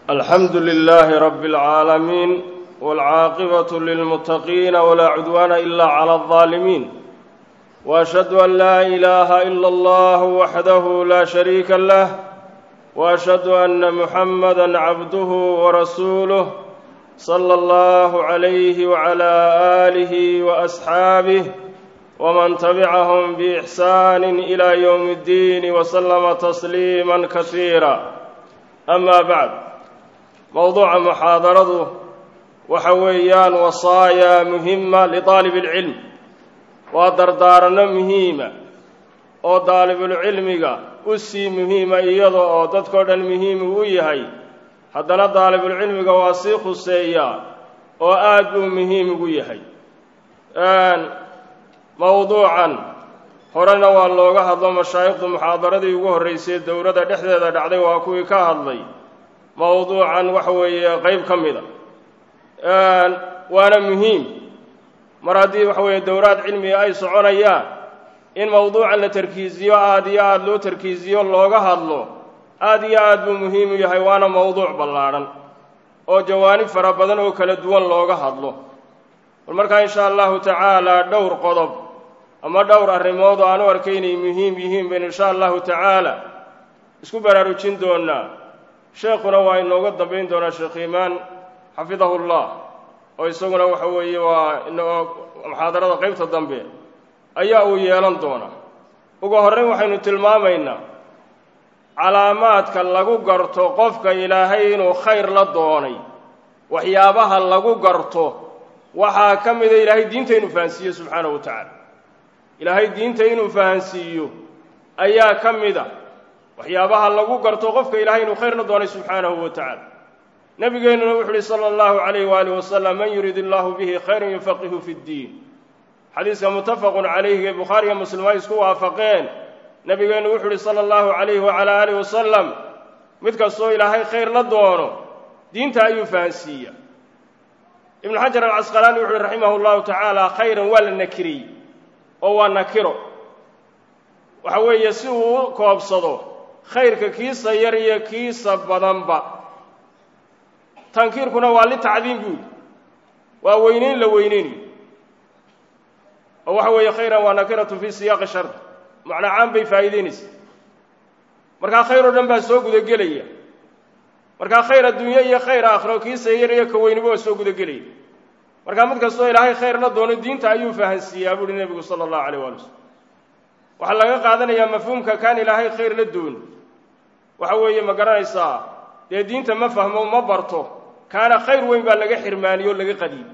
alxamdu lilaahi rabi اlcaalamiin wاlcaaqibatu lilmuttaqiina walaa cudwaana ila clى اlظaalimiin waashhadu an laa ilaaha ila allah waxdahu laa shariika lah waashhadu anna muxamada cabduhu warasuuluh sala allahu calayhi wacala aalihi waasxaabih wman tabicahum biixsaani ila ywmi اddiini waslama tasliima kasiira ama bacd mowduuca muxaadaradu waxa weeyaan wasaaya muhima liطaalib اlcilm waa dardaaranno muhiima oo daalibulcilmiga u sii muhiima iyada oo dadkao dhan muhiimu u yahay haddana daalibulcilmiga waa sii khuseeyaa oo aad buu muhiim ugu yahay mowduucan horena waa looga hadlo mashaayikhdu muxaadaradii ugu horraysay dowladda dhexdeeda dhacday waa kuwii ka hadlay mowduucan waxa weeye qeyb ka mida waana muhiim mar haddii waxa weeye dowlaad cilmiga ay soconayaan in mowduucan la tarkiisiyo aada iyo aada loo tarkiisiyo looga hadlo aada iyo aad buu muhiim u yahay waana mowduuc ballaadhan oo jawaanib fara badan oo kala duwan looga hadlo bal markaa insha allahu tacaala dhowr qodob ama dhowr arrimood oo aan u arkay inay muhiim yihiin baynu insha allahu tacaala isku baraarujin doonaa sheekhuna waa inooga dambayn doonaa sheekh iimaan xafidahu llah oo isaguna waxa weeye waa muxaadarada qeybta dambe ayaa uu yeelan doonaa ugu horrayn waxaynu tilmaamaynaa calaamaadka lagu garto qofka ilaahay inuu khayr la doonay waxyaabaha lagu garto waxaa ka mida ilaahay diinta inuu fahansiiyo subxaanahu wa tacaala ilaahay diinta inuu fahansiiyo ayaa ka mid a waxyaabaha lagu garto qofka ilaahay inuu khayr la doonay subxaanahu wa tacaala nabigeennuna wuxu uhi sala allahu calayh waaalih wasalam man yurid illahu bihi khayran yufaqihu fi ddiin xadiiska muttafaqun calayhi ee bukhaariga muslim ay isku waafaqeen nabigeennu wuxu uhi sala allahu calayhi wacalaa aalih wasalam mid kastoo ilaahay khayr la doono diinta ayuu fahansiiya ibnu xajar alcasqalaani wuxu uhi raximahu llahu tacaala khayran waa la nakiriyey oo waa nakiro waxa weeye si uu u koobsado khayrka kiisa yar iyo kiisa badanba tankiirkuna waa litacdiim buuli waa weynayn la weyneynayo oo waxa weeye khayran waa nakiratu fii siyaaqi shard macnaa caan bay faa'iideynaysa markaa khayr oo dhan baa soo gudagelaya markaa khayr adduunye iyo khayr aakhiro kiisa yar iyo ka weyniba waa soo gudagelaya markaa mid kastoo ilaahay khayr la doono diinta ayuu fahansiiyaa buuhi nebigu sala allahu alayh waali wasalam waxaa laga qaadanayaa mafhuumka kaan ilaahay khayr la dooni waxa weeye ma garanaysaa dee diinta ma fahmo ma barto kaana khayr weyn baa laga xirmaaniyo o laga qadiy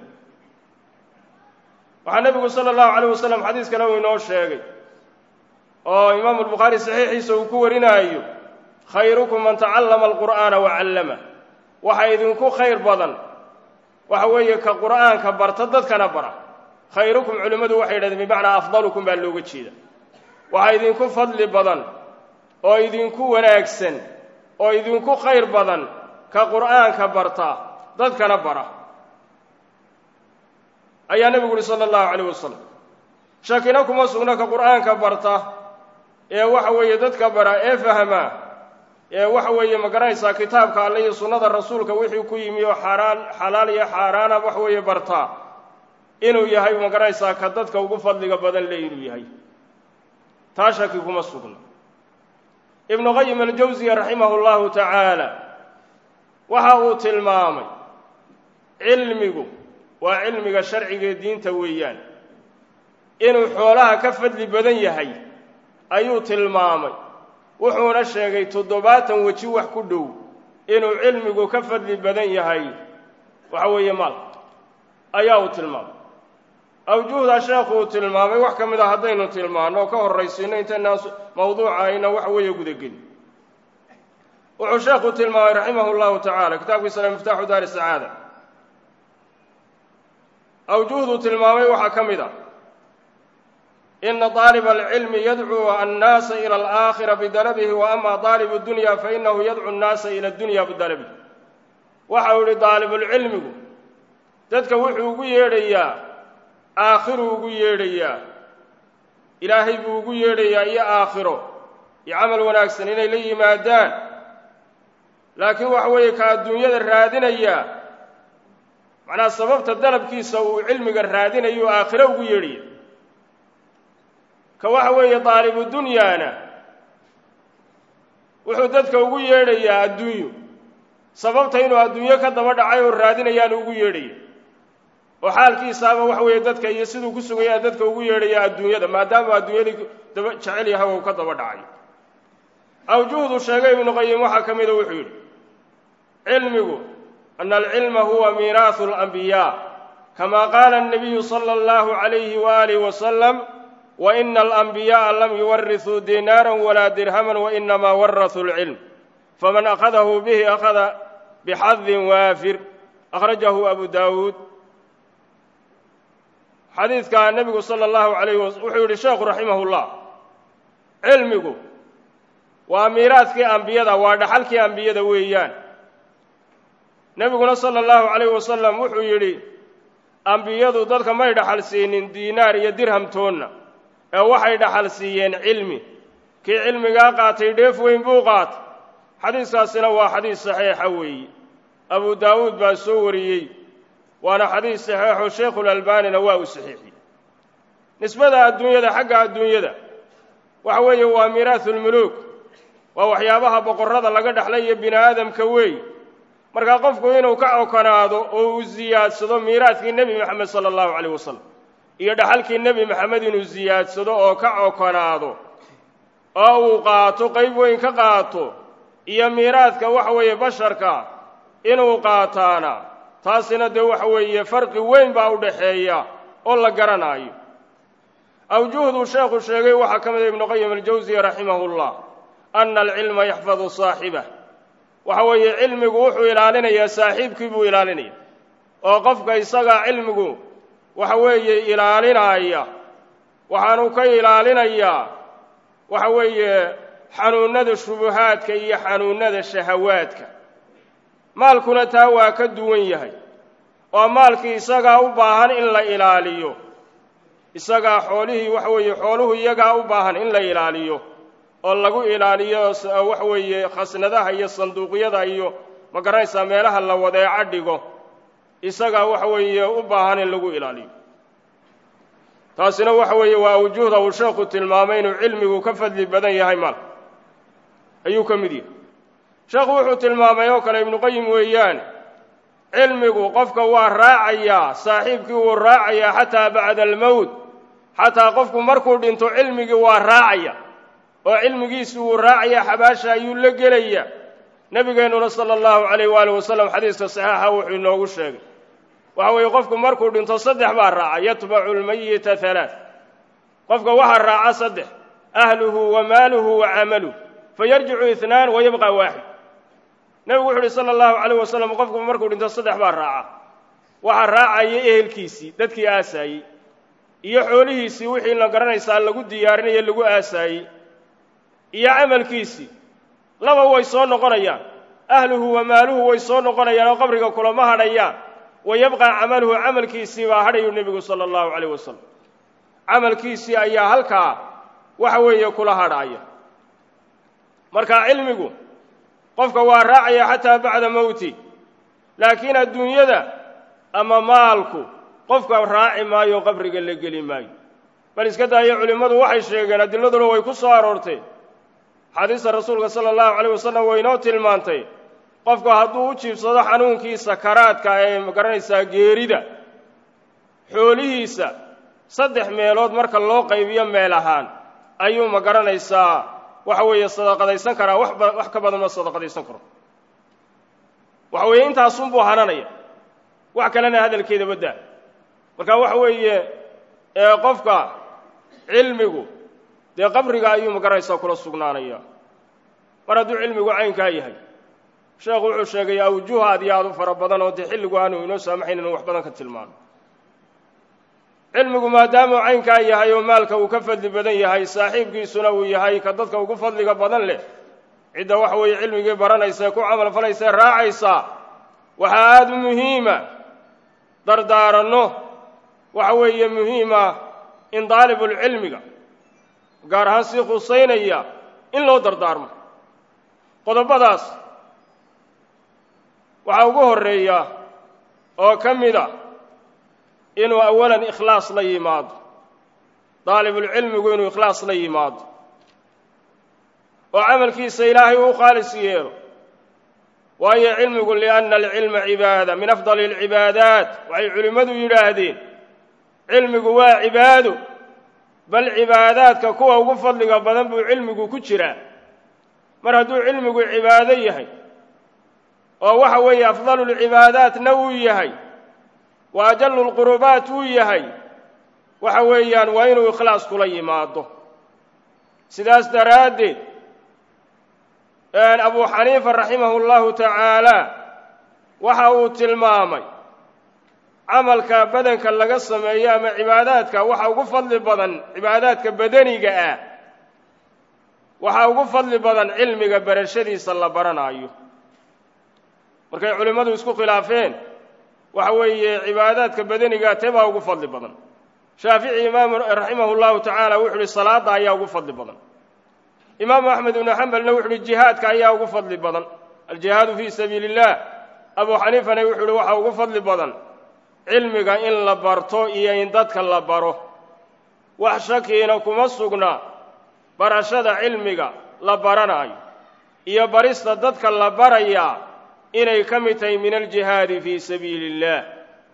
waxaa nebigu sala allahu calayh wasalam xadiis kale uu inoo sheegay oo imaamu albukhaari saxiixiisa uu ku warinaayo khayrukum man tacallama alqur'aana wa callama waxa idinku khayr badan waxa weeye ka qur'aanka barta dadkana bara khayrukum culimmadu waxay yidhahdeen bimacnaa afdalukum baa looga jeeda waxa idinku fadli badan oo idinku wanaagsan oo idinku khayr badan ka qur'aanka barta dadkana bara ayaa nebigu uhi sala allahu calayh wasalam shakina kuma sugna ka qur'aanka barta ee waxa weeye dadka bara ee fahmaa ee waxa weeye ma garanaysaa kitaabka alle iyo sunnada rasuulka wixii ku yimi oo xaaraan xalaal iyo xaaraana wax weeye bartaa inuu yahay ma garanaysaa ka dadka ugu fadliga badan le inuu yahay taa shaki kuma sugna ibnu qayim aljawsiya raximahu llahu tacaala waxa uu tilmaamay cilmigu waa cilmiga sharcigaee diinta weeyaan inuu xoolaha ka fadli badan yahay ayuu tilmaamay wuxuuna sheegay toddobaatan weji wax ku dhow inuu cilmigu ka fadli badan yahay waxa weeye maal ayaa uu tilmaamay awjuhda sheekhu uu tilmaamay wax ka mid a haddaynu tilmaanno oo ka horraysiino intaynaan mawduuca ayna waxa weeye gudagelin wuxuu sheekhu tilmaamay raximahu llahu tacaala kitaabkiisana miftaaxu daari sacaada awjuhduu tilmaamay waxaa ka mid a ina طaaliba alcilmi yadcuu annaasa ila alaakhira bidalabihi wa ama daalibu dunya fainahu yadcu annaasa ila dunya bidalabihi waxa uu yihi daalibulcilmigu dadka wuxuu ugu yeedhayaa aakhiruu ugu yeedhayaa ilaahay buu ugu yeedhayaa iyo aakhiro iyo camal wanaagsan inay la yimaadaan laakiin waxa weeye ka adduunyada raadinaya macnaha sababta dalabkiisa uu cilmiga raadinayo aakhiro ugu yeedhaya ka waxa weeye daalibu dunyaana wuxuu dadka ugu yeedhayaa adduunyo sababta inuu adduunyo ka daba dhacay oo raadinayaanu ugu yeedhaya oo xaalkiisaaba waxa weeye dadka iyo siduu ku sugayaa dadka ugu yeedhaya adduunyada maadaama adduunyadii daba jecel yahay oo ka daba dhacay awjuhdu sheegay ibnu qayim waxaa ka mida wuxuu yidhi cilmigu ana alcilma huwa miiraahu alambiyaa kama qaala الnabiyu salى اllahu عalayhi waaalih wasalam waina alanbiyaءa lam yuwarisuu dinaara walaa dirhaman wainamaa warasuu اlcilm faman akhadahu bihi akhada bixadin waafir akhrajahu abu daawuud xadiidka nebigu salى اllahu alayh wuxuu yidhi sheekhu raximah اllah cilmigu waa miiraadkii ambiyada waa dhaxalkii ambiyada weeyaan nebiguna sala allahu calayh wasalam wuxuu yidhi ambiyadu dadka may dhaxal siinin diinaar iyo dirhamtoonna ee waxay dhaxal siiyeen cilmi kii cilmigaa qaatay dheef weyn buu qaatay xadiiskaasina waa xadiis saxiixa weeye abu daawuud baa soo wariyey waana xadiis saxiixo sheikhulalbaanina waa uu saxiixiyey nisbada adduunyada xagga adduunyada waxa weeye waa miiraasulmuluuk waa waxyaabaha boqorrada laga dhexlay iyo bini aadamka weey markaa qofku inuu ka okonaado oo uu ziyaadsado miiraadkii nebi moxamed sala allahu calayh wasalam iyo dhaxalkii nebi moxamed inuu ziyaadsado oo ka okonaado oo uu qaato qayb weyn ka qaato iyo miiraadka waxa weeye basharka inuu qaataana taasina dee waxa weeye farqi weyn baa u dhaxeeya oo la garanaayo awjuhduu sheekhu sheegay waxaa ka mida ibnu qayim aljawsiya raximahullah ana alcilma yaxfadu saaxibah waxa weeye cilmigu wuxuu ilaalinayaa saaxiibkii buu ilaalinaya oo qofka isagaa cilmigu waxa weeye ilaalinaya waxaanu ka ilaalinayaa waxa weeye xanuunnada shubuhaadka iyo xanuunnada shahawaadka maalkuna taa waa ka duwan yahay oo maalkii isagaa u baahan in la ilaaliyo isagaa xoolihii waxa weeye xooluhu iyagaa u baahan in la ilaaliyo oo lagu ilaaliyo waxa weeye khasnadaha iyo sanduuqyada iyo ma garanaysaa meelaha la wadeeco dhigo isagaa waxa weeye u baahan in lagu ilaaliyo taasina waxa weeye waa awjuhda uu sheekhu tilmaamay inuu cilmigu ka fadli badan yahay maal ayuu ka mid yahay sheekhu wuxuu tilmaamay oo kale ibnuqayim weeyaan cilmigu qofka waa raacayaa saaxiibkii wuu raacayaa xataa bacda almowt xataa qofku markuu dhinto cilmigii waa raacaya oo cilmigiisi wuu raacayaa xabaasha ayuu la gelaya nebigeennuna sala allahu calayh waali wasalam xadiiska saxiixa wuxuu inoogu sheegay waxa weeye qofku markuu dhinto saddex baa raaca yatbacu lmayita halaath qofka waxaa raaca saddex ahluhu wa maaluhu wa camaluh fayarjicu itnaan wa yabqa waaxid nebigu wuxu uhi sala allahu calayh wasalam qofku markuu dhinto saddex baa raaca waxaa raacaya ehelkiisii dadkii aasaayey iyo xoolihiisii wixii la garanaysaa lagu diyaarinayo lagu aasaayey iyo camalkiisii laba way soo noqonayaan ahluhu wa maaluhu way soo noqonayaan oo qabriga kulama hadhayaan wa yabqaa camaluhu camalkiisii baa hadhayu nebigu sala allahu calayh wasalam camalkiisii ayaa halkaa waxa weeye kula hadhaaya marka cilmigu qofka waa raacaya xataa bacda mowti laakiin adduunyada ama maalku qofka raaci maayo qabriga la geli maayo bal iska daayo culimmadu waxay sheegeen adiladuna way ku soo aroortay xadiista rasuulka sala allahu calayh wasalam way inoo tilmaantay qofku hadduu u jiibsado xanuunkii sakaraadka ee magaranaysaa geerida xoolihiisa saddex meelood marka loo qaybiyo meel ahaan ayuu ma garanaysaa waxa weeye sadaqadaysan karaa waxba wax ka badan ma sadaqadaysan karo waxa weeye intaasunbuu hananaya wax kalena hadalkeeda baddaa marka waxa weeye qofka cilmigu dee qabriga ayuu magaranaysaa kula sugnaanaya mar hadduu cilmigu caynkaa yahay sheekhu wuxuu sheegay awjuh aad iyo aad u fara badan oo dee xilligu aanu inoo saamaxayn inu wax badan ka tilmaano cilmigu maadaamuu caynkaa yahay oo maalka uu ka fadli badan yahay saaxiibkiisuna uu yahay ka dadka ugu fadliga badan leh cidda waxa weeye cilmigii baranaysa ee ku camal falaysa ee raacaysa waxaa aada u muhiima dardaaranno waxa weeye muhiima in daalibulcilmiga gaar ahaan sii khusaynaya in loo dardaarmo qodobadaas waxaa ugu horreeya oo ka mid a inuu awalan ikhlaas la yimaado daalibulcilmigu inuu ikhlaas la yimaado oo camalkiisa ilaahay uu khaalis yeelo waayo cilmigu lianna alcilma cibaada min afdali alcibaadaat waxay culimmadu yidhaahdeen cilmigu waa cibaado bal cibaadaadka kuwa ugu fadliga badan buu cilmigu ku jiraa mar hadduu cilmigu cibaado yahay oo waxa weeye afdalu lcibaadaatna uu yahay wa ajallu lqurubaat uu yahay waxa weeyaan waa inuu ikhlaas kula yimaado sidaas daraaddeed abu xaniifa raximahu llahu tacaala waxa uu tilmaamay camalka badanka laga sameeyo ama cibaadaadka waxa ugu fadli badan cibaadaadka badaniga ah waxaa ugu fadli badan cilmiga barashadiisa la baranaayo markay culimmadu isku khilaafeen waxa weeye cibaadaadka badaniga tee baa ugu fadli badan shaafici imaamu raximahu llahu tacaala wuxu uhi salaadda ayaa ugu fadli badan imaamu axmed ibnu xambalna wuxu uhi jihaadka ayaa ugu fadli badan aljihaadu fii sabiili illah abu xaniifana wuxuu uhi waxaa ugu fadli badan cilmiga in la barto iyo in dadka la baro wax shakiina kuma sugna barashada cilmiga la baranaayo iyo barista dadka la barayaa inay ka mid tahay min aljihaadi fii sabiili illaah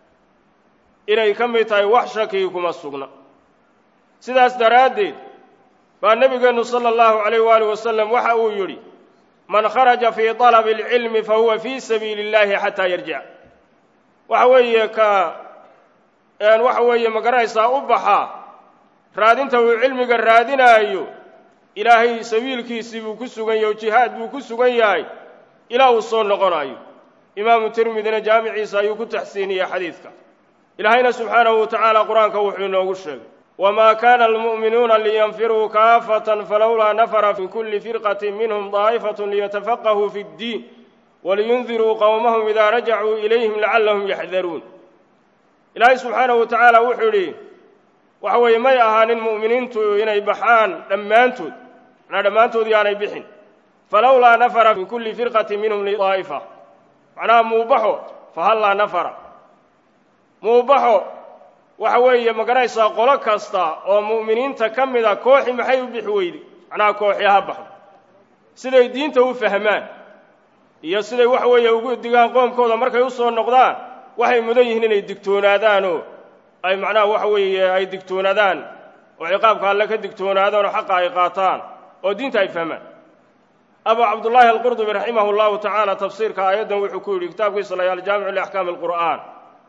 inay ka mid tahay wax shakii kuma sugna sidaas daraaddeed baa nebigeennu sala allahu calayh waalih wasalam waxa uu yidhi man kharaja fii talabi alcilmi fa huwa fii sabiili illahi xataa yarjic waxa weeye ka waxa weeye ma garanaysaa u baxa raadinta uu cilmiga raadinaayo ilaahay sabiilkiisii buu ku sugan yahay o jihaad buu ku sugan yahay ilaa uu soo noqonayo imaamu tirmidina jaamiciisa ayuu ku taxsiiniyey xadiidka ilaahayna subxaanahu wa tacaala qur-aanka wuxuu inoogu sheegay wamaa kaana almu'minuuna liyanfiruu kaafatan falowlaa nafara fi kulli firqatin minhum daa'ifatun liyatafaqahuu fi ddiin waliyundiruu qowmahum idaa rajacuu ilayhim lacallahum yaxdaruun ilaahay subxaanahu wa tacaala wuxuu yidhi waxa weeye may ahaanin mu'miniintu inay baxaan dhammaantood macnaa dhammaantood yaanay bixin falowlaa nafara min kulli firqatin minhum lidaa'ifa macnaha muubaxo fahallaa nafara muubaxo waxa weeye ma garanaysaa qolo kasta oo mu'miniinta ka mida kooxi maxay u bixi weyday macnaha kooxi ha baxdo siday diinta u fahmaan iyo siday waxa weeye ugu digaan qoomkooda markay u soo noqdaan waxay mudan yihiin inay digtoonaadaanoo ay macnaha waxa weeye ay digtoonaadaan oo ciqaabka alle ka digtoonaadaan oo xaqa ay qaataan oo diinta ay fahmaan abu cabdullaahi alqurdubi raximahu llahu tacaala tafsiirka aayaddan wuxuu ku yidhi kitaabkiisa la aljaamicu liaxkaami alqur'aan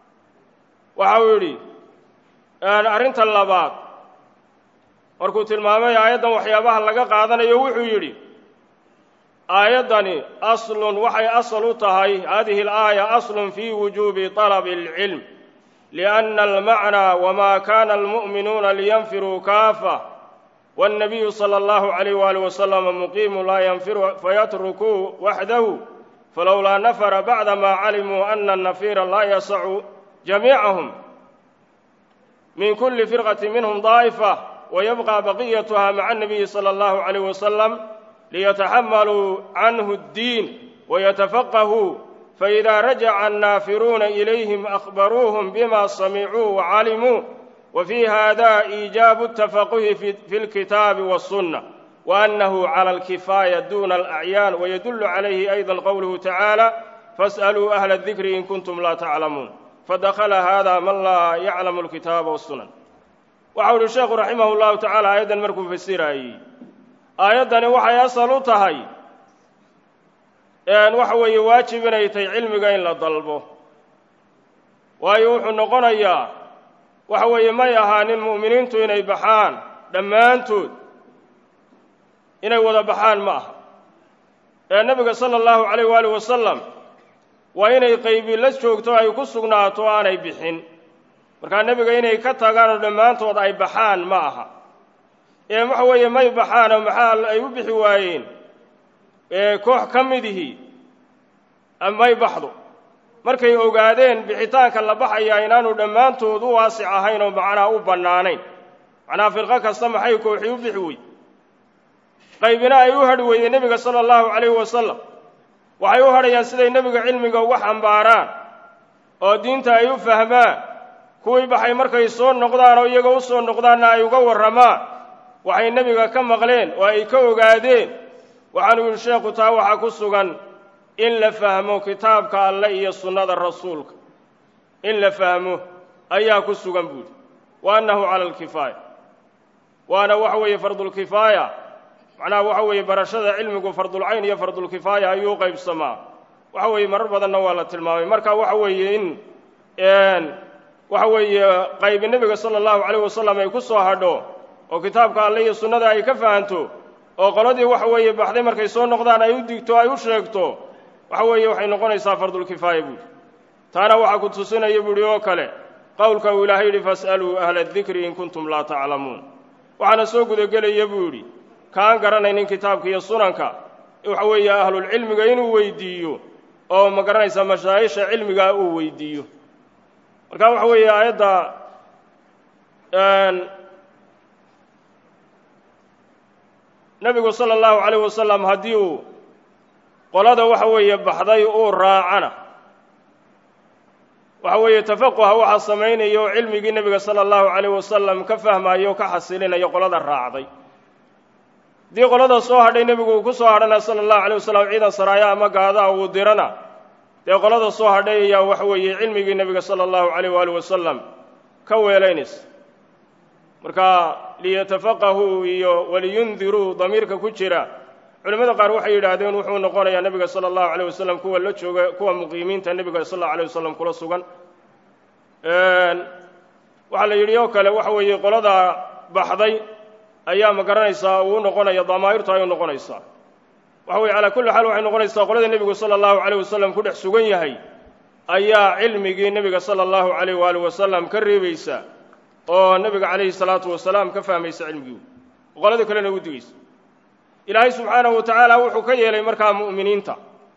waxa uu yidhi arrinta labaad markuu tilmaamay aayaddan waxyaabaha laga qaadanayo wuxuu yidhi aayaddani aslun waxay asal u tahay hadihi alaaya aslun fii wujuubi talabi alcilm lianna almacnaa wama kana almu'minuuna liyanfiruu kaafa والنبي صلى الله عليه وآله وسلم مقيم لا ينفر فيتركوه وحده فلولا نفر بعدما علموا أن النفير لا يسع جميعهم من كل فرقة منهم ضائفة ويبقى بقيتها مع النبي صلى الله عليه وسلم ليتحملوا عنه الدين ويتفقهوا فإذا رجع النافرون إليهم أخبروهم بما سمعوا وعلموا وفي هذا إيجاب التفقه في الكتاب والسنة وأنه على الكفاية دون الأعيان ويدل عليه أيضا قوله تعالى فاسألوا أهل الذكر إن كنتم لا تعلمون فدخل هذا من لا يعلم الكتاب والسنن وحول الشيخ رحمه الله تعالى أيضا مركو في السيرة آيضا وحي أصل تهي أن وحوي واجب نيتي علمك إن لا ضلبه ويوح نقنيا waxa weeye may ahaanin mu'miniintu inay baxaan dhammaantood inay wada baxaan ma aha ee nebiga sala allahu calayh waaalih wasalam waa inay qaybi la joogto ay ku sugnaato o aanay bixin markaa nebiga inay ka tagaan oo dhammaantood ay baxaan ma aha ee waxa weeye may baxaanoo maxaa ay u bixi waayeen ee koox ka midihii may baxdo markay ogaadeen bixitaanka la baxayaa inaanu dhammaantood u waasic ahayn oo macnaha u bannaanayn macnaha firqo kasta maxay kooxii u bixi wey qaybina ay u hadhi weydeen nebiga sala allahu calayhi wasalam waxay u hadhayaan siday nebiga cilmiga uga xambaaraan oo diinta ay u fahmaan kuwii baxay markay soo noqdaan oo iyaga u soo noqdaanna ay uga warramaan waxay nebiga ka maqleen oo ay ka ogaadeen waxaanu yidhi sheekhu taa waxaa ku sugan in la fahmo kitaabka alle iyo sunnada rasuulka in la fahmo ayaa ku sugan buuhi wa annahu cala alkifaaya waana waxa weeye fardulkifaaya macnaha waxa weeye barashada cilmigu fardulcayn iyo fardulkifaaya ayuu u qaybsamaa waxa weeye marar badanna waa la tilmaamay marka waxa weeye in waxa weeye qaybi nebiga sala allahu calayh wasalam ay ku soo hadho oo kitaabka alle iyo sunnada ay ka fahanto oo qoladii waxa weeye baxday markay soo noqdaan ay u digto ay u sheegto waxa weeye waxay noqonaysaa fardulkifaaya buuhi taana waxaa ku tusinaya buuhi oo kale qowlka uu ilaahay yidhi fas'aluu ahla adikri in kuntum laa taclamuun waxaana soo gudagelaya buu yidhi kaan garanaynin kitaabka iyo sunanka waxa weeye ahlulcilmiga inuu weydiiyo oo ma garanaysaa mashaayisha cilmigaa uu weydiiyo marka waxa weeye aayadda nebigu sala allahu calayh wasalam haddii uu qolada waxa weeye baxday uu raacana waxa weeye tafaquha waxaa samaynaya oo cilmigii nebiga sala allahu calayh wasalam ka fahmaayo o ka xasilinaya qolada raacday haddii qolada soo hadhay nebigu uu ku soo hadhana sala allahu calayh wasalam ciidan saraaya ama gaadaa uu dirana dee qolada soo hadhay ayaa waxa weeye cilmigii nebiga sala allahu calayh waali wasalam ka weelaynaysa marka liyatafaqahuu iyo waliyundiruu damiirka ku jira culimmada qaar waxay yidhaahdeen wuxuu noqonayaa nebiga sala allahu calayh wasalam kuwa la jooga kuwa muqiimiinta nebiga sal allahu alayh wasalam kula sugan waxaa la yidhi oo kale waxa weeye qolada baxday ayaa ma garanaysaa uu noqonaya damaa'irtu ay u noqonaysaa waxa weye calaa kulli xaal waxay noqonaysaa qolada nebigu sala allahu calayh wasalam ku dhex sugan yahay ayaa cilmigii nebiga sala allahu calayh waali wasalam ka reebaysa oo nebiga calayhi salaatu wasalaam ka fahmaysa cilmigii qolada kalena u digaysa ilaahay subxaanahu wa tacaala wuxuu ka yeelay markaa mu'miniinta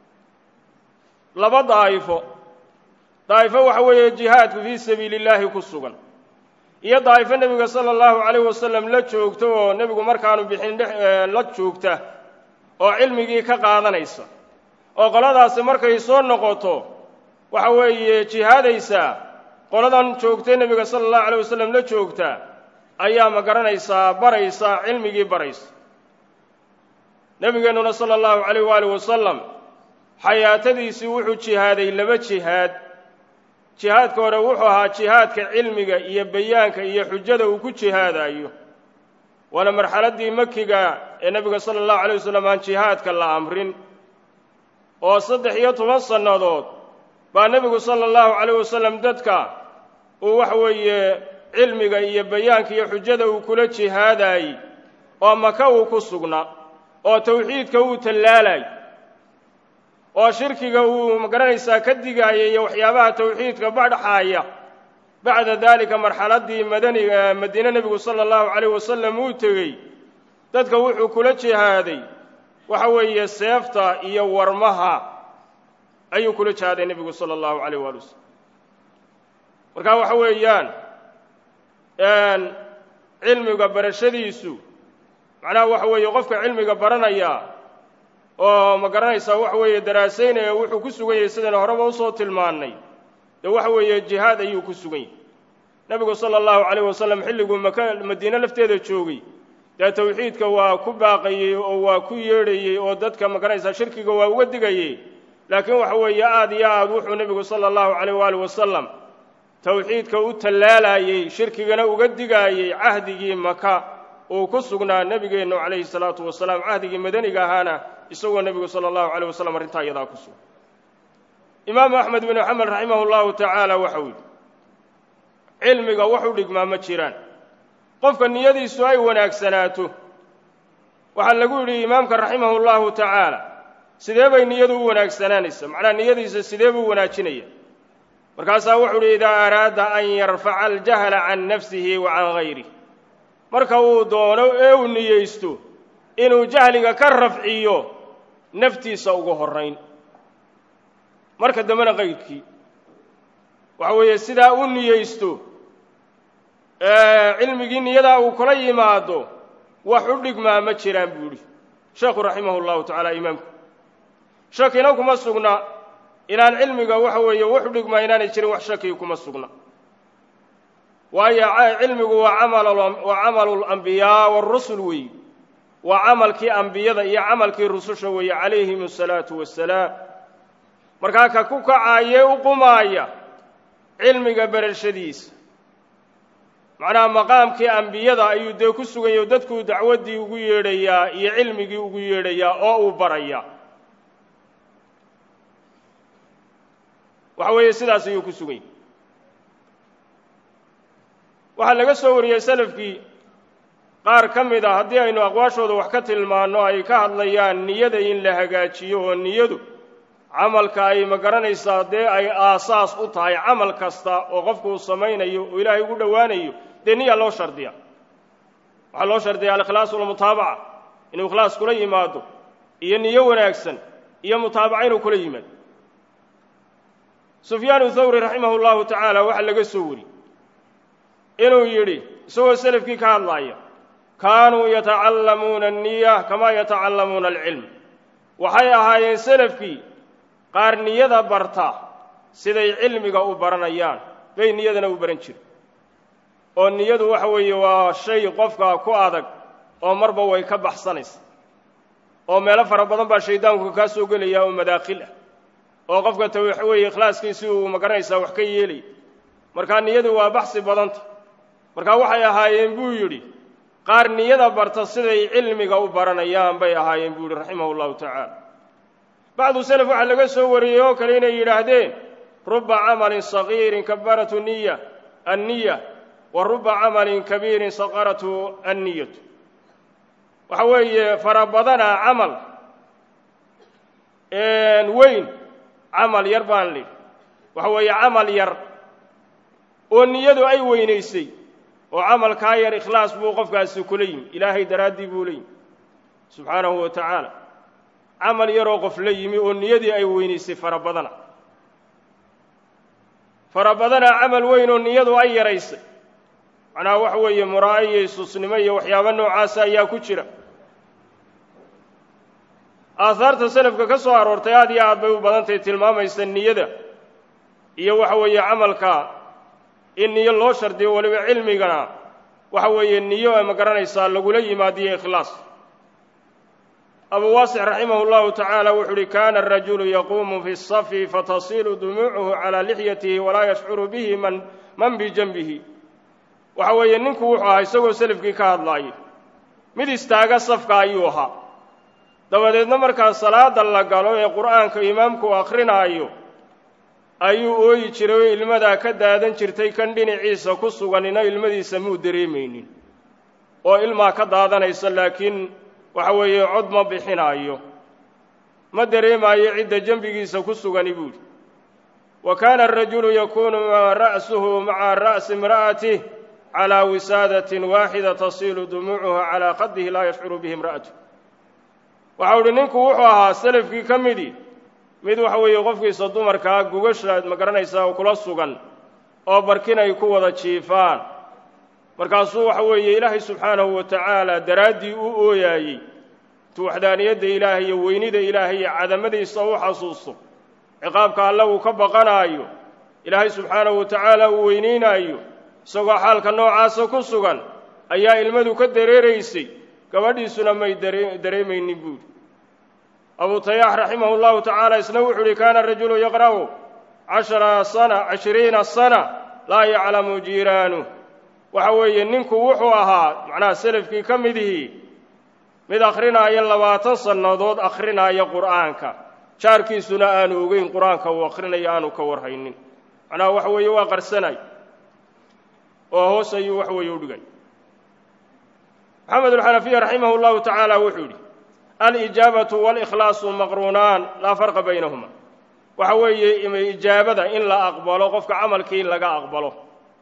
laba daa'ifo daa'ifo waxa weeye jihaadku fii sabiili illaahi ku sugan iyo daa'ifo nebiga sala allahu calayh wasalam la joogto oo nebigu markaanu bixin la joogta oo cilmigii ka qaadanaysa oo qoladaasi markay soo noqoto waxa weeye jihaadaysaa qoladan joogtay nebiga sala allahu calayh wasalam la joogta ayaa ma garanaysaa baraysa cilmigii baraysa nebigeennuna sala allahu calayh waali wasalam xayaatadiisii wuxuu jihaaday laba jihaad jihaadka hore wuxuu ahaa jihaadka cilmiga iyo bayaanka iyo xujada uu ku jihaadayo waana marxaladdii makiga ee nebiga sala allahu calay wasalam aan jihaadka la amrin oo saddex iyo toban sannadood baa nebigu sala allahu calayh wasalam dadka uu waxa weeye cilmiga iyo bayaanka iyo xujada uu kula jihaadaayey oo maka uu ku sugnaa oo tawxiidka uu tallaalay oo shirkiga uu magaranaysaa ka digaayay iyo waxyaabaha tawxiidka badhaxaaya bacda daalika marxaladdii madaniga madiine nebigu sala allahu calayh wasalam uu tegey dadka wuxuu kula jihaaday waxa weeye seefta iyo warmaha ayuu kula jihaaday nebigu sala allahu calayh waali wasalam marka waxa weeyaan cilmiga barashadiisu macnaha waxa weeye qofka cilmiga baranaya oo ma garanaysaa waxa weeye daraasaynaya wuxuu ku sugan yahay sidaynu horeba usoo tilmaannay dee waxa weeye jihaad ayuu ku sugan yahay nebigu sala allahu calayh wasalam xilliguu maka madiine lafteeda joogay dee tawxiidka waa ku baaqayey oo waa ku yeedhayey oo dadka ma garanaysaa shirkiga waa uga digayey laakiin waxa weeye aad iyo aad wuxuu nebigu sala allahu calayh waali wasalam tawxiidka u tallaalayey shirkigana uga digaayey cahdigii maka uu ku sugnaa nebigeennu calayhi salaatu wasalaam cahdigii madaniga ahaana isagoo nebigu sala allahu calayh wasalam arrintaa iyadaa ku sugan imaamu axmed binu xamed raximahu llahu tacaala waxau yidhi cilmiga wax u dhigmaa ma jiraan qofka niyadiisu ay wanaagsanaato waxaa lagu yidhi imaamka raximahu llahu tacaala sidee bay niyadu u wanaagsanaanaysa macnaha niyadiisa sidee buu wanaajinaya markaasaa wuxuu uhi idaa araada an yarfaca aljahla can nafsihi wa can gayrih marka uu doono ee uu niyeysto inuu jahliga ka rafciyo naftiisa ugu horrayn marka dambena qayrkii waxa weeye sidaa u niyeysto cilmigii niyadaa uu kula yimaado wax u dhigmaa ma jiraan buu yidhi sheekhu raximahu llahu tacaala imaamku shakina kuma sugna inaan cilmiga waxa weeye wuxu dhigmaa inaanay jirin wax shaki kuma sugna waayo cilmigu waa camawaa camalu lambiyaa waarusul weeye waa camalkii ambiyada iyo camalkii rususha weeye calayhim asalaatu wassalaam markaa ka ku kacaayee u qumaaya cilmiga berashadiisa macnaha maqaamkii ambiyada ayuu dee ku sugan yahy dadkuu dacwaddii ugu yeedhayaa iyo cilmigii ugu yeedhayaa oo uu barayaa waxa weeye sidaas ayuu ku sugan yahy waxaa laga soo wariyey salafkii qaar ka mid a haddii aynu aqwaashooda wax ka tilmaanno ay ka hadlayaan niyada in la hagaajiyo oo niyadu camalka ay ma garanaysaa dee ay aasaas u tahay camal kasta oo qofku uu samaynayo oo ilaahay ugu dhowaanayo dee niya loo shardiya waxaa loo shardiya alikhlaas walmutaabaca inuu ikhlaas kula yimaado iyo niyo wanaagsan iyo mutaabaca inuu kula yimaado sufyaanu thawri raximahu llahu tacaala waxaa laga soo wari inuu yidhi isagoo selafkii ka hadlaaya kaanuu yatacallamuuna anniya kamaa yatacallamuuna alcilm waxay ahaayeen selafkii qaar niyada barta siday cilmiga u baranayaan bay niyadana u baran jire oo niyadu waxa weeye waa shay qofka ku adag oo marba way ka baxsanaysa oo meelo fara badan baa shaydaanku kaa soo gelaya oo madaakhil ah oo qofka ta waxa weeye ikhlaaskiisii uu magaranaysaa wax ka yeelaya markaa niyadu waa baxsi badanta markaa waxay ahaayeen buu yidhi qaar niyada barta siday cilmiga u baranayaan bay ahaayeen buu yidhi raximahu llahu tacaala bacdu selef waxaa laga soo wariyey oo kale inay yidhaahdeen ruba camalin sagiirin kabaratu niya anniya wa ruba camalin kabiirin saqaratu anniyatu waxa weeye fara badana camal weyn camal yar baan lidhi waxa weeye camal yar oo niyadu ay weynaysay oo camalkaa yar ikhlaas buu qofkaasi kula yimi ilaahay daraaddii buu la yimi subxaanahu wa tacaala camal yaroo qof la yimi oo niyadii ay weynaysay fara badana fara badana camal weyn oo niyadu ay yaraysay macnaha waxa weeye muraa'a iyo isuusnimo iyo waxyaabo noocaasa ayaa ku jira aahaarta selafka ka soo aroortay aad iyo aad bay u badantahy tilmaamaysa niyada iyo waxa weeye camalka in niyo loo shardiyo weliba cilmigana waxa weeye niyo ay ma garanaysaa lagula yimaadiyo ikhlaas abu waasix raximahu llahu tacaala wuxuu uhi kana arajulu yaquumu fi safi fatasilu dumuucuhu calaa lixyatihi walaa yashcuru bihi man man bijanbihi waxa weeye ninku wuxuu ahaa isagoo selafkii ka hadlaayay mid istaaga safka ayuu ahaa dabadeedna markaa salaada la galo ee qur'aanka imaamku u akhrinaayo ayuu ooyi jiray oo ilmadaa ka daadan jirtay kan dhinaciisa ku suganina ilmadiisa muu dareemaynin oo ilmaa ka daadanaysa laakiin waxa weeye cod ma bixinaayo ma dareemaayo cidda dembigiisa ku sugani buuhi wa kaana arajulu yakuunu ra'suhu maca ra'si imra'atih calaa wisaadatin waaxida tasiilu dumuucuha calaa qadihi laa yashcuru bihi imra'atu waxau uhi ninku wuxuu ahaa selafkii ka midii mid waxa weeye qofkiisa dumarkaa gugasha ma garanaysaa oo kula sugan oo barkin ay ku wada jiifaan markaasuu waxa weeye ilaahay subxaanahu wa tacaala daraaddii u ooyaayey intuu waxdaaniyadda ilaahay iyo weynida ilaahay iyo cadamadiisa u xasuusto ciqaabka alle uu ka baqanaayo ilaahay subxaanahu wa tacaala uu weynaynaayo isagoo xaalka noocaasa ku sugan ayaa ilmadu ka dareeraysay gabadhiisuna may dareemaynin buuri abu tayaax raximahu llahu tacaala isna wuxuu uhi kaana rajulu yaqra'u cashara sana cishriina sana laa yaclamu jiiraanuh waxa weeye ninku wuxuu ahaa macnaha selafkii ka midihii mid akhrinaayo labaatan sannadood akhrinaayo qur'aanka jaarkiisuna aanu ogeyn qur-aanka uu akhrinayo aanu ka warhaynin macnaha waxa weeye waa qarsanay oo hoos ayuu wax weeye u dhigay maxamed alxanafiya raximah llahu tacaala wuxuu yidhi alijaabatu walikhlaasu maqruunaan laa farqa baynahuma waxa weeye ijaabada in la aqbalo qofka camalkii in laga aqbalo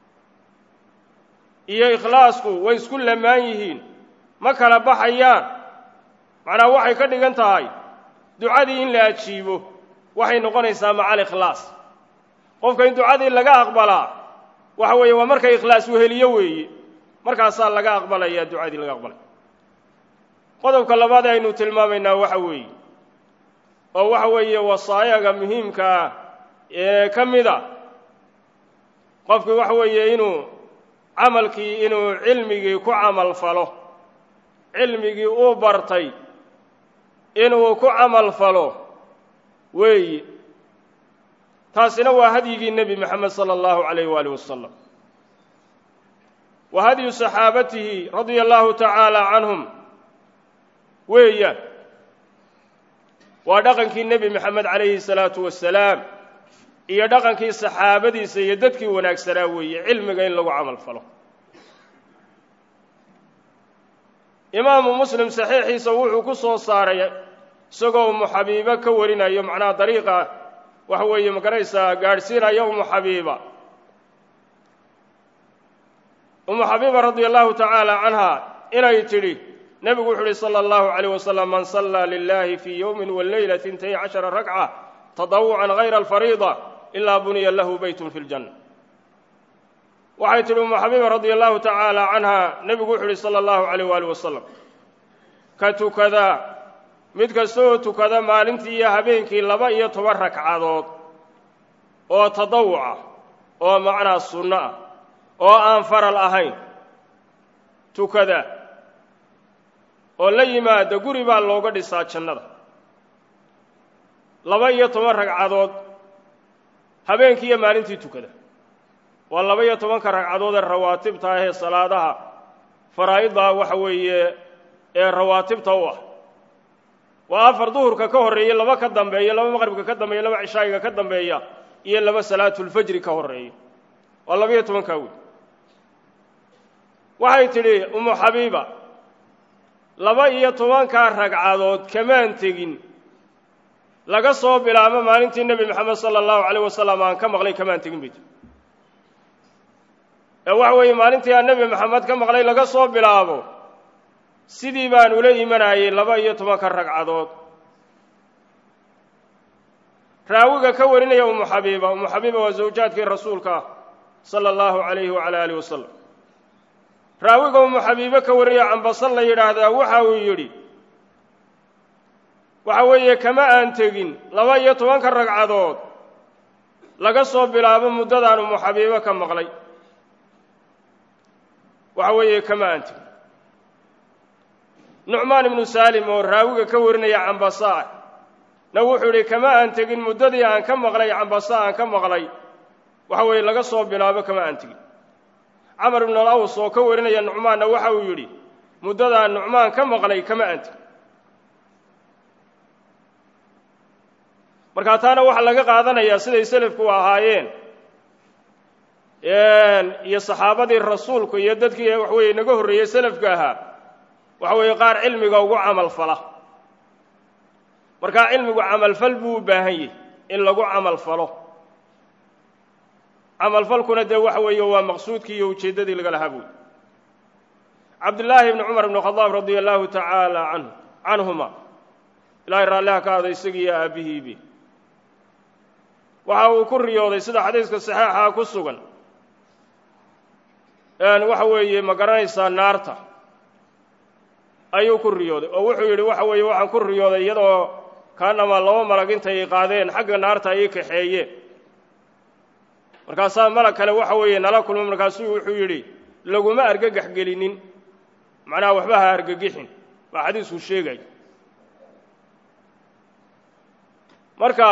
iyo ikhlaasku way isku lamaan yihiin ma kala baxayaan macnaha waxay ka dhigan tahay ducadii in la ajiibo waxay noqonaysaa maca alikhlaas qofka in ducadii laga aqbalaa waxa weeye waa markay ikhlaas weheliyo weeye markaasaa laga aqbalayaa ducadii laga aqbalay qodobka labaad ee aynu tilmaamaynaa waxa weeye oo waxa weeye wasaayaga muhiimka ah ee ka mid a qofkii waxa weeye inuu camalkii inuu cilmigii ku camal falo cilmigii uu bartay inuu ku camal falo weeyi taasina waa hadyigii nebi moxamed sala allahu calayh waali wasalam wa hadyu saxaabatihi radia allahu tacaala canhum weeyaan waa dhaqankii nebi moxamed calayhi salaatu wasalaam iyo dhaqankii saxaabadiisa iyo dadkii wanaagsanaa weeye cilmiga in lagu camal falo imaamu muslim saxiixiisa wuxuu ku soo saaray isagoo umu xabiibo ka warinayo macnaha dariiqa waxa weeye magaraysaa gaadhsiinaya umu xabiiba umu xabiiba radia allahu tacaala canha inay tidhi nebigu wuxu uhi sala allahu calayh wasalam man sallaa lilahi fii yowmin waleyla intay cashara ragca tadawucan hayra alfariida ilaa buniya lahu beytun fi ljanna waxay tidhi umu xabiiba radia allahu tacaala canha nebigu wuxu uhi sala allahu calayh waali wasalam ka tukadaa mid kasta oo tukada maalintii iyo habeenkii laba iyo toban ragcadood oo tadawuca oo macnaa sunno ah oo aan faral ahayn tukada oo la yimaada guri baa looga dhisaa jannada laba iyo toban ragcadood habeenkii iyo maalintii tukada waa laba iyo tobanka ragcadood ee rawaatibta ah ee salaadaha faraa'idda waxa weeye ee rawaatibta u ah waa afar duhurka ka horreeya laba ka dambeeya laba maqribka ka dambeeya laba cishaa'iga ka dambeeya iyo laba salaatulfajri ka horreeya waa laba-iyo tobankaa wey waxay tidhi umu xabiiba laba iyo tobankaa ragcadood kamaan tegin laga soo bilaabo maalintii nebi moxamed sala allahu calayh wasalam aan ka maqlay kamaan tegin bay tii ee waxa weeye maalintii aan nebi moxamed ka maqlay laga soo bilaabo sidii baan ula imanayay laba iyo tobanka ragcadood raawiga ka warinaya umu xabiiba umu xabiiba waa zawjaadkii rasuulka sala allahu calayhi wacala alih wasalam raawiga umu xabiibe ka warinaya cambasal la yidhaahdaa waxa uu yidhi waxa weeye kama aan tegin laba iyo tobanka ragcadood laga soo bilaabo muddadaan umu xabiibe ka maqlay waxa weeye kama aan tegin nucmaan ibnu saalim oo raawiga ka warinaya cambasaa na wuxuu yidhi kama aan tegin muddadii aan ka maqlay cambasa aan ka maqlay waxa weeye laga soo bilaabo kama aan tegin camar ibnu alaws oo ka warinaya nucmaanna waxa uu yidhi muddadaan nucmaan ka maqlay kama aan tegin markaa taana waxaa laga qaadanayaa siday selafku ahaayeen iyo saxaabadii rasuulku iyo dadkii wax weeye naga horreeyey selafka ahaa waxa weeye qaar cilmiga ugu camal fala markaa cilmigu camalfal buu u baahan yahy in lagu camal falo camalfalkuna dee waxa weeye waa maqsuudkii iyo ujeeddadii laga lahaa buuyi cabdillaahi ibni cumar ibnu khadaab radia allahu tacaala canhu canhuma ilaahay raalliha ka aday isagiiyo aabbihiibi waxa uu ku riyooday sida xadiiska saxeixa ku sugan waxa weeye ma garanaysaa naarta ayuu ku riyooday oo wuxuu yidhi waxa weeye waxaan ku riyooday iyadoo kaanamaa laba malag intay qaadeen xagga naarta ayay kaxeeyeen markaasaa malag kale waxa weeye nala kulma markaasuu wuxuu yidhi laguma argagax gelinin macnaha waxba ha argagixin baa xadiisku sheegay marka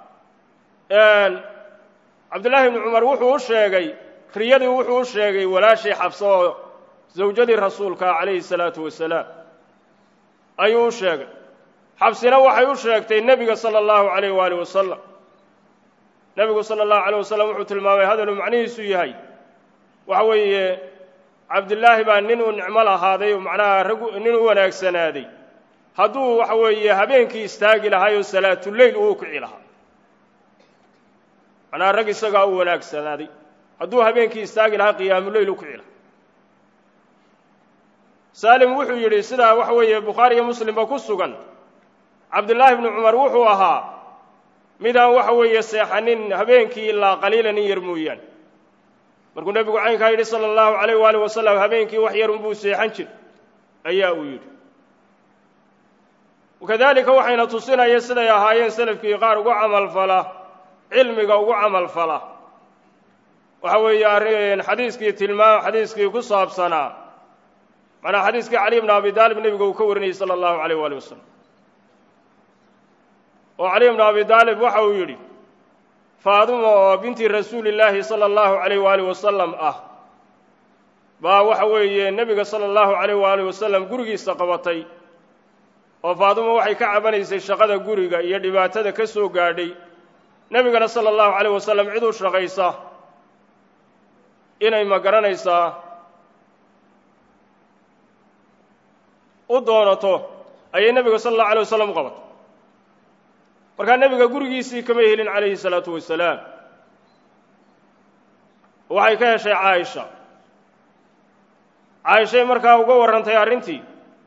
cabdullaahi ibnu cumar wuxuu u sheegay riyadii wuxuu u sheegay walaashii xabso oo zawjadii rasuulka calayhi salaatu wasalaam ayuu u sheegay xabsina waxay u sheegtay nebiga sala allahu calayh waali wasalam nebigu sala allahu calayh wasalam wuxuu tilmaamay hadaluu macnihiisu yahay waxa weeye cabdillaahi baa nin uu nicmo lahaaday oo macnaha rag nin u wanaagsanaaday hadduu waxa weeye habeenkii istaagi lahay oo salaatuleyl uu kici lahaa macnaha rag isagaa u wanaagsanaaday hadduu habeenkii istaagi lahaa qiyaamuleyl u kici lahaa saalim wuxuu yidhi sidaa waxa weeye bukhaari iyo muslimba ku sugan cabdullaahi bnu cumar wuxuu ahaa midaan waxa weeye seexanin habeenkii ilaa qaliilan in yar mooyaane markuu nebigu caynkaa yidhi sala allahu calayh waali wasalam habeenkii wax yar unbuu seexan jir ayaa uu yidhi wakadalika waxayna tusinaya siday ahaayeen selafkii qaar ugu camalfala cilmiga ugu camalfala waxa weeye arrin xadiiskii tilmaam xadiiskii ku saabsanaa macnaa xadiiskii cali bna abi daalib nebiga uu ka warinayey sala allahu alayh waali wasalam oo cali bna abi daalib waxa uu yidhi faaduma oo binti rasuuli llaahi sala allahu alayh waali wasalam ah baa waxa weeye nebiga sala allahu alayh waali wasalam gurigiisa qabatay oo faaduma waxay ka cabanaysay shaqada guriga iyo dhibaatada ka soo gaadhay nebigana sala allahu alayh wasalam cid u shaqaysa inay ma garanaysaa u doonato ayay nebiga sala allahu alay wasalam u qabatay markaa nebiga gurigiisii kama helin calayhi salaatu wasalaam waxay ka heshay caaisha caaishay markaa uga warrantay arrintii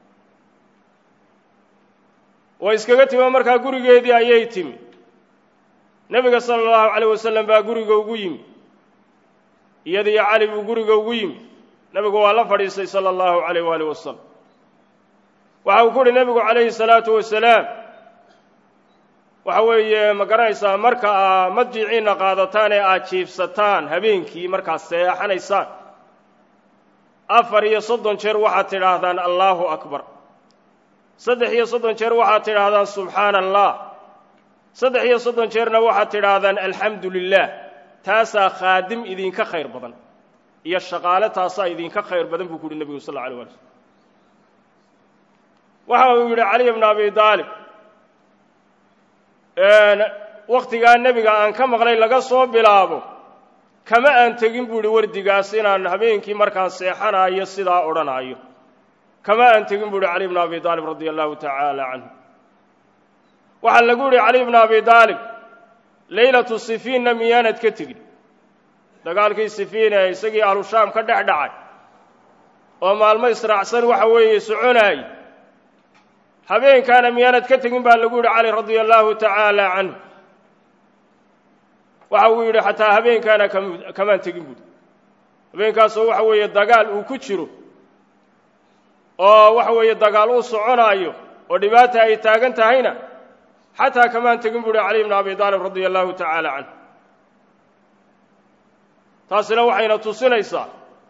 way iskaga timi markaa gurigeedii ayay timi nebiga sala allahu calayh wasalam baa guriga ugu yimi iyadiyo cali buu guriga ugu yimi nebigu waa la fadhiistay sala allahu calayh waali wasalam waxa uu ku uhi nebigu calayhi salaatu wasalaam waxa weeye ma garanaysaa marka aa madjiciinna qaadataan ee aad jiifsataan habeenkii markaad seexanaysaan afar iyo soddon jeer waxaad tidhaahdaan allaahu akbar saddex iyo soddon jeer waxaad tidhaahdaan subxaana allah saddex iyo soddon jeerna waxaad tidhaahdaan alxamdu lilah taasaa khaadim idinka khayr badan iyo shaqaale taasaa idinka khayr badan buu ku uhi nebigu sal alla alay wala slm waxa uu yidhi caliy bna abi daalib wakhtigaa nebiga aan ka maqlay laga soo bilaabo kama aan tegin buu yidhi wardigaas inaan habeenkii markaan seexanaayo sidaa odhanaayo kama aan tegin buu yidhi cali bna abi daalib radia allahu tacaala canhu waxaa lagu yidhi cali bna abi daalib leylatu sifiinna miyaanad ka tegin dagaalkii sifiin ee isagii ahlushaam ka dhex dhacay oo maalmo israacsan waxa weeye soconaayey habeenkaana miyaanad ka tegin baa lagu yidhi cali radia allahu tacaala canhu waxa uu yidhi xataa habeenkaana kamaan tegin buuri habeenkaasoo waxa weeye dagaal uu ku jiro oo waxa weeye dagaal uu soconaayo oo dhibaata ay taagan tahayna xataa kamaan tegin buuhi cali bna abi daalib radia allahu tacaala canhu taasina waxayna tusinaysaa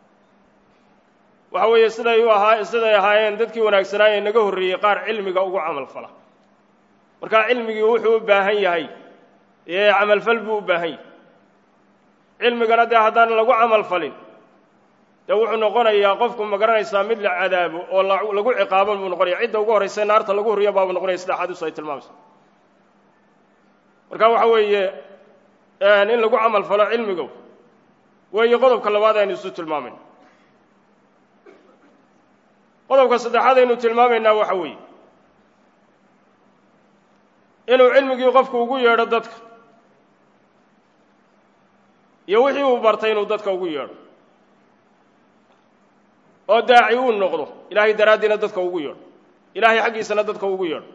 waxa weeye siday u ahaa siday ahaayeen dadkii wanaagsanaaye naga horreeyey qaar cilmiga ugu camal fala markaa cilmigii wuxuu u baahan yahay ee camalfal buu u baahan yahay cilmigana dee haddaan lagu camal falin dee wuxuu noqonayaa qofku ma garanaysaa mid la cadaabo oo lagu ciqaabo buu noqonaya cidda ugu horraysa naarta lagu horiya baabuu noqonaya sida axaadiisu ay tilmaamayso marka waxa weeye in lagu camal falo cilmiga weeye qodobka labaad aynu isu tilmaamayna qodobka saddexaad aynu tilmaamaynaa waxa weeye inuu cilmigii qofku ugu yeedho dadka iyo wixii uu bartay inuu dadka ugu yeedho oo daaci uu noqdo ilaahay daraaddiina dadka ugu yeedho ilaahay xaggiisana dadka ugu yeedho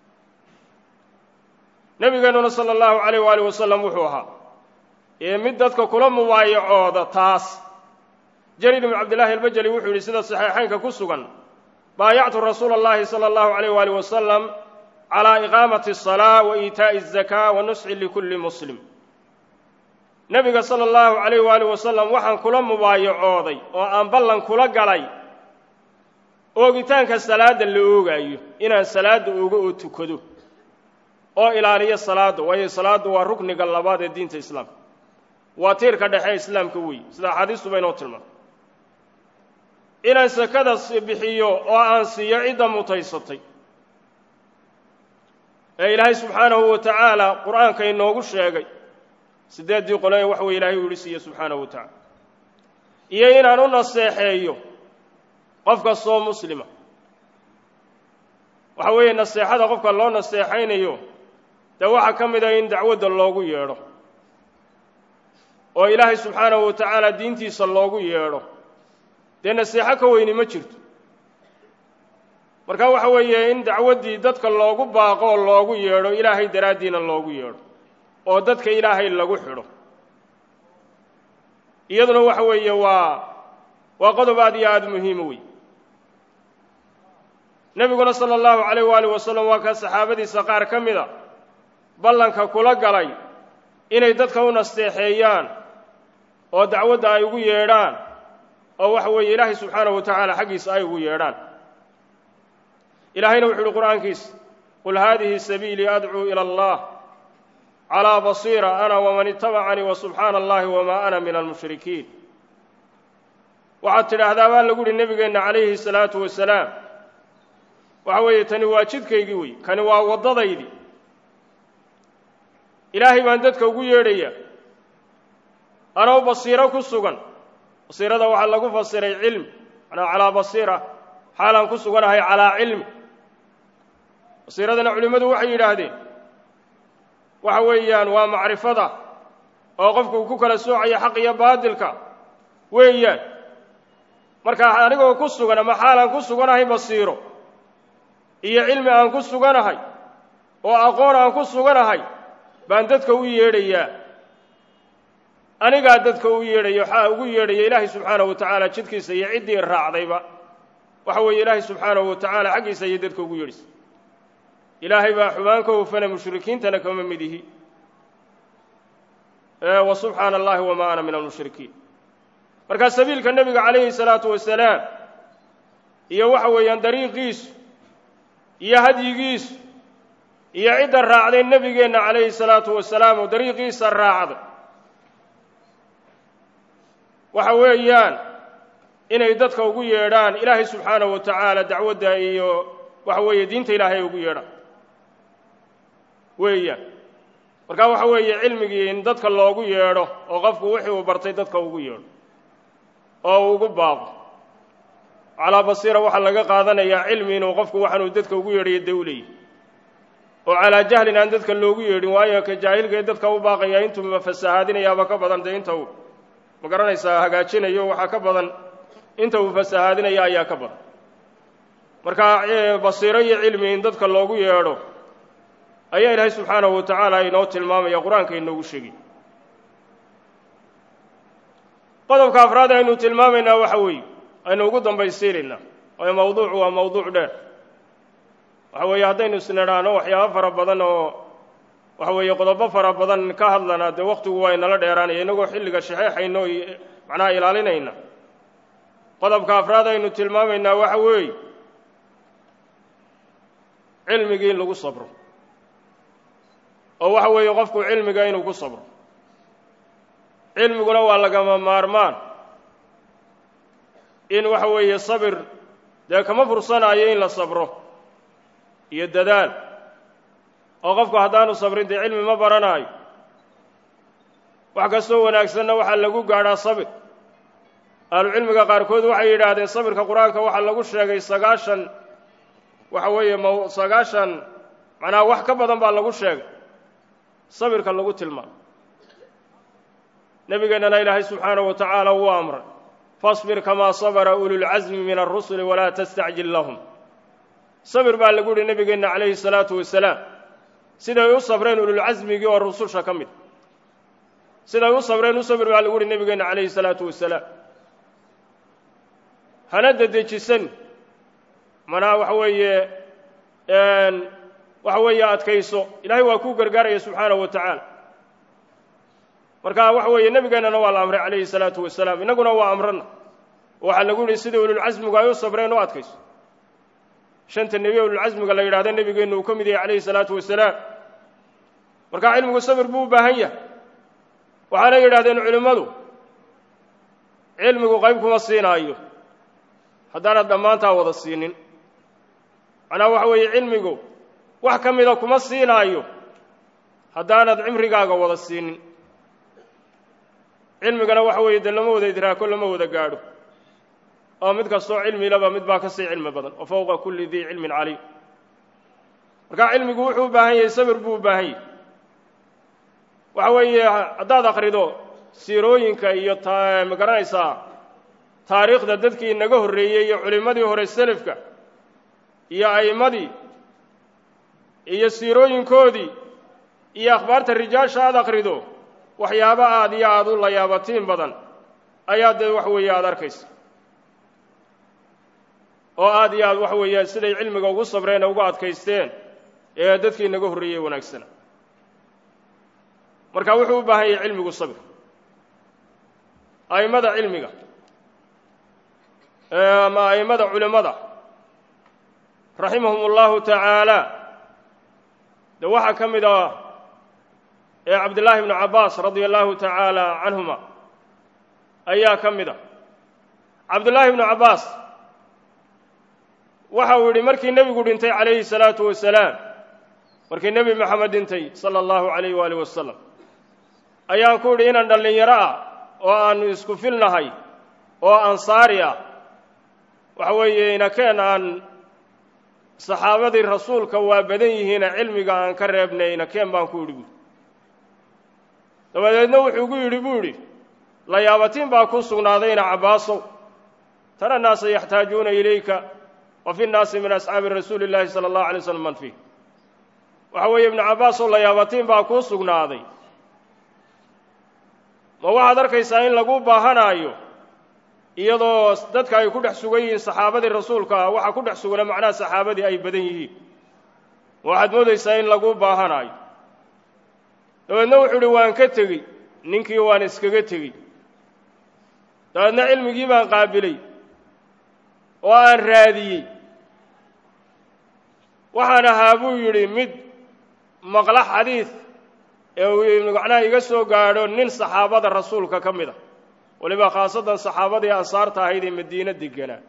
nebigeennuna sala allahu calayh waaalih wasalam wuxuu ahaa ee mid dadka kula mubaayacooda taas jariir ibnu cabdillaahi albajali wuxuu yidhi sida saxiixaynka ku sugan baayactu rasuula اllahi salى اllahu عalayh wali wasalam calى iqaamati الصalaaة wa iitaaءi الzaka wa nusxi likulli muslim nebiga sala allahu calayh waali wasalam waxaan kula mubaayacooday oo aan ballan kula galay oogitaanka salaadda la oogaayo inaan salaadda oogo oo tukado oo ilaaliyo salaadda waayo salaaddu waa rukniga labaad ee diinta islaamka waa tiirka dhexe islaamka weeye sida axaadiistuba inoo tilmaamay inaan sakada bixiyo oo aan siiyo cidda mutaysatay ee ilaahay subxaanahu wa tacaala qur-aanka inoogu sheegay siddeeddii qole ee wax weye ilahay u yidhi siiye subxaanahu wa tacaala iyo inaan u naseexeeyo qof kastoo muslima waxa weeye naseexada qofka loo naseexaynayo dee waxaa ka mid ah in dacwadda loogu yeedho oo ilaahay subxaanahu wa tacaala diintiisa loogu yeedho dee naseexo ka weyni ma jirto marka waxa weeye in dacwaddii dadka loogu baaqo oo loogu yeedho ilaahay daraaddiina loogu yeedho oo dadka ilaahay lagu xidho iyaduna waxa weeye waa waa qodob aad iyo aada muhiima wey nebiguna sala allahu calayh waaalih wasalam waa kaa saxaabadiisa qaar ka mida ballanka kula galay inay dadka u nasteexeeyaan oo dacwadda ay ugu yeedhaan oo waxa weeye ilaahay subxaanahu wa tacaala xaggiisa ay ugu yeedhaan ilaahayna wuxu uhi qur'aankiisa qul haadihi sabiilii adcuu ila allah calaa basiira ana waman itabacanii wa subxaana allahi wamaa ana min almushrikiin waxaad tidhaahdaa baa lagu uhi nebigeenna calayhi salaatu wasalaam waxa weeye tani waa jidkaygii wey kani waa waddadaydii ilaahay baan dadka ugu yeedhayaa anoo basiiro ku sugan basiirada waxaa lagu fasiray cilmi manaa calaa basiira xaalaan ku suganahay calaa cilmi basiiradana culimmadu waxay yidhaahdeen waxa weeyaan waa macrifada oo qofku uu ku kala soocaya xaq iyo baadilka weeyaan markaa anigoo ku sugan ama xaalaan ku suganahay basiiro iyo cilmi aan ku suganahay oo aqoon aan ku suganahay baan dadka u yeedhayaa anigaa dadka u yeedhaya waxaa ugu yeedhaya ilaahay subxaanahu wa tacaala jidkiisa iyo ciddii raacdayba waxa weeye ilaahay subxaanahu wa tacaala xaggiisa ayay dadka ugu yeedhaysa ilaahay baa xumaan ka hufana mushrikiintana kama mid ihi wa subxaana allahi wamaa ana min almushrikiin markaa sabiilka nebiga calayhi salaatu wasalaam iyo waxa weeyaan dariiqiisu iyo hadyigiisu iyo cidda raacday nebigeenna calayhi salaatu wasalaam oo dariiqiisa raacday waxa weeyaan inay dadka ugu yeedhaan ilaahay subxaanahu wa tacaala dacwadda iyo waxa weeye diinta ilaahay ay ugu yeedhaan weeyaan markaa waxa weeye cilmigii in dadka loogu yeedho oo qofku wixii uu bartay dadka ugu yeedho oo uu ugu baaqo calaa basiira waxaa laga qaadanayaa cilmi inuu qofku waxaanuu dadka ugu yeedhayo dawlay oo calaa jahlin aan dadka loogu yeedhin waayo ka jaahilkaee dadka u baaqaya intuuba fasahaadinayaaba ka badan dee inta uu ma garanaysaa hagaajinayo waxaa ka badan inta uu fasahaadinaya ayaa ka badan marka basiiro iyo cilmi in dadka loogu yeedho ayaa ilaahay subxaanahu wa tacaala inoo tilmaamaya qur-aanka inoogu sheegay qodobka afraad aynu tilmaamaynaa waxa weeye aynu ugu dambaysiinaynaa waayo mawduucu waa mawduuc dheer waxa weeye haddaynu isnidhaano waxyaabo fara badan oo waxa weeye qodobo fara badan ka hadlana dee wakhtigu waa inala dheeraanaya innagoo xilliga shaxeexayno macnaha ilaalinayna qodobka afraad aynu tilmaamaynaa waxa weeye cilmigii in lagu sabro oo waxa weeye qofku cilmiga inuu ku sabro cilmiguna waa lagama maarmaan in waxa weeye sabir dee kama fursanaayo in la sabro iyo dadaal oo qofku haddaanu sabrin dee cilmi ma baranaayo wax kastoo wanaagsanna waxaa lagu gaadhaa sabir ahlucilmiga qaarkood waxay yidhaahdeen sabirka qur-aanka waxaa lagu sheegay sagaashan waxa weeye m sagaashan macnaha wax ka badan baa lagu sheegay sabirka lagu tilmaamo nebigeennana ilaahay subxaanahu wa tacaala wuu amray fasbir kamaa sabara ululcasmi min alrusuli walaa tastacjil lahum sabir baa lagu yihi nebigeenna calayhi salaatu wasalaam siday u sabreen ululcasmigii oo rususha ka mid siday u sabreen u sabir baa lagu yihi nebigeenna calayhi salaatu wasalaam hana dedejisan manaa waxa weeye waxa weeye adkayso ilaahay waa kuu gargaaraya subxaanahu wa tacaala marka waxa weeye nebigeennana waa la amray calayhi salaatu wasalaam innaguna waa amrana waxaa lagu yihi sidai ululcasmigu ay u sabreen u adkayso shanta nebi ululcasmiga la yidhahda nebigeennu uu ka mid yahay calayhi salaatu wasalaam markaa cilmigu sabir buu u baahan yahay waxaana yidhahdeen culimmadu cilmigu qayb kuma siinaayo haddaanad dhammaantaa wada siinin macnaha waxa weeye cilmigu wax ka mida kuma siinaayo haddaanad cimrigaaga wada siinin cilmigana waxa weeye dee lama wada idraako lama wada gaadho oo mid kastoo cilmilaba mid baa ka sii cilmi badan wa fowqa kulli dii cilmin caliim markaa cilmigu wuxuu u baahan yahay sabir buu u baahan yahay waxa weeye haddaad akhrido siirooyinka iyo ta ma garanaysaa taariikhda dadkii naga horreeyey iyo culimmadii hore selafka iyo a'immadii iyo siirooyinkoodii iyo akhbaarta rijaasha aad akhrido waxyaabo aad iyo aad u layaabatiin badan ayaa dee wax weeye aada arkaysa oo aad iyo aad waxa weeyaan siday cilmiga ugu sabreen ee ugu adkaysteen ee dadkii inaga horreeyey wanaagsana marka wuxuu u baahan yahay cilmigu sabr a'immada cilmiga ama a'immada culimmada raximahum allahu tacaala de waxaa ka mid ah ee cabdillaahi ibnu cabbaas radia allahu tacaala canhuma ayaa ka mid ah cabdullaahi ibnu cabbaas waxa uu yidhi markii nebigu dhintay calayhi salaatu wasalaam markii nebi moxamed dhintay sala allahu calayh waaalih wasalam ayaan ku idhi inaan dhallinyaro ah oo aannu isku filnahay oo ansaari ah waxa weeye inakeen aan saxaabadii rasuulka waa badan yihiine cilmiga aan ka reebnay inakeen baan ku idhi buui dabadeedna wuxuu gu yidhi buu idhi layaabatiin baa ku sugnaadayna cabbaasow tara naasa yaxtaajuuna ilayka wa fi nnaasi min asxaabi rasuuli llaahi sala allahu alay slam man fiih waxa weeye ibnu cabbaasow layaabatiin baa kuu sugnaaday ma waxaad arkaysaa in lagu baahanaayo iyadoo dadka ay ku dhex sugan yihiin saxaabadii rasuulka ah waxaa ku dhex sugana macnaha saxaabadii ay badan yihiin ma waxaad moodaysaa in lagu baahanaayo dabeedna wuxuu idhi waan ka tegey ninkii waan iskaga tegey dabeedna cilmigii baan qaabilay oo aan raadiyey waxaan ahaa buu yidhi mid maqla xadiid ee uu macnaha iga soo gaadho nin saxaabada rasuulka ka mid a weliba khaasatan saxaabadii ansaarta ahayd ee madiine deganaa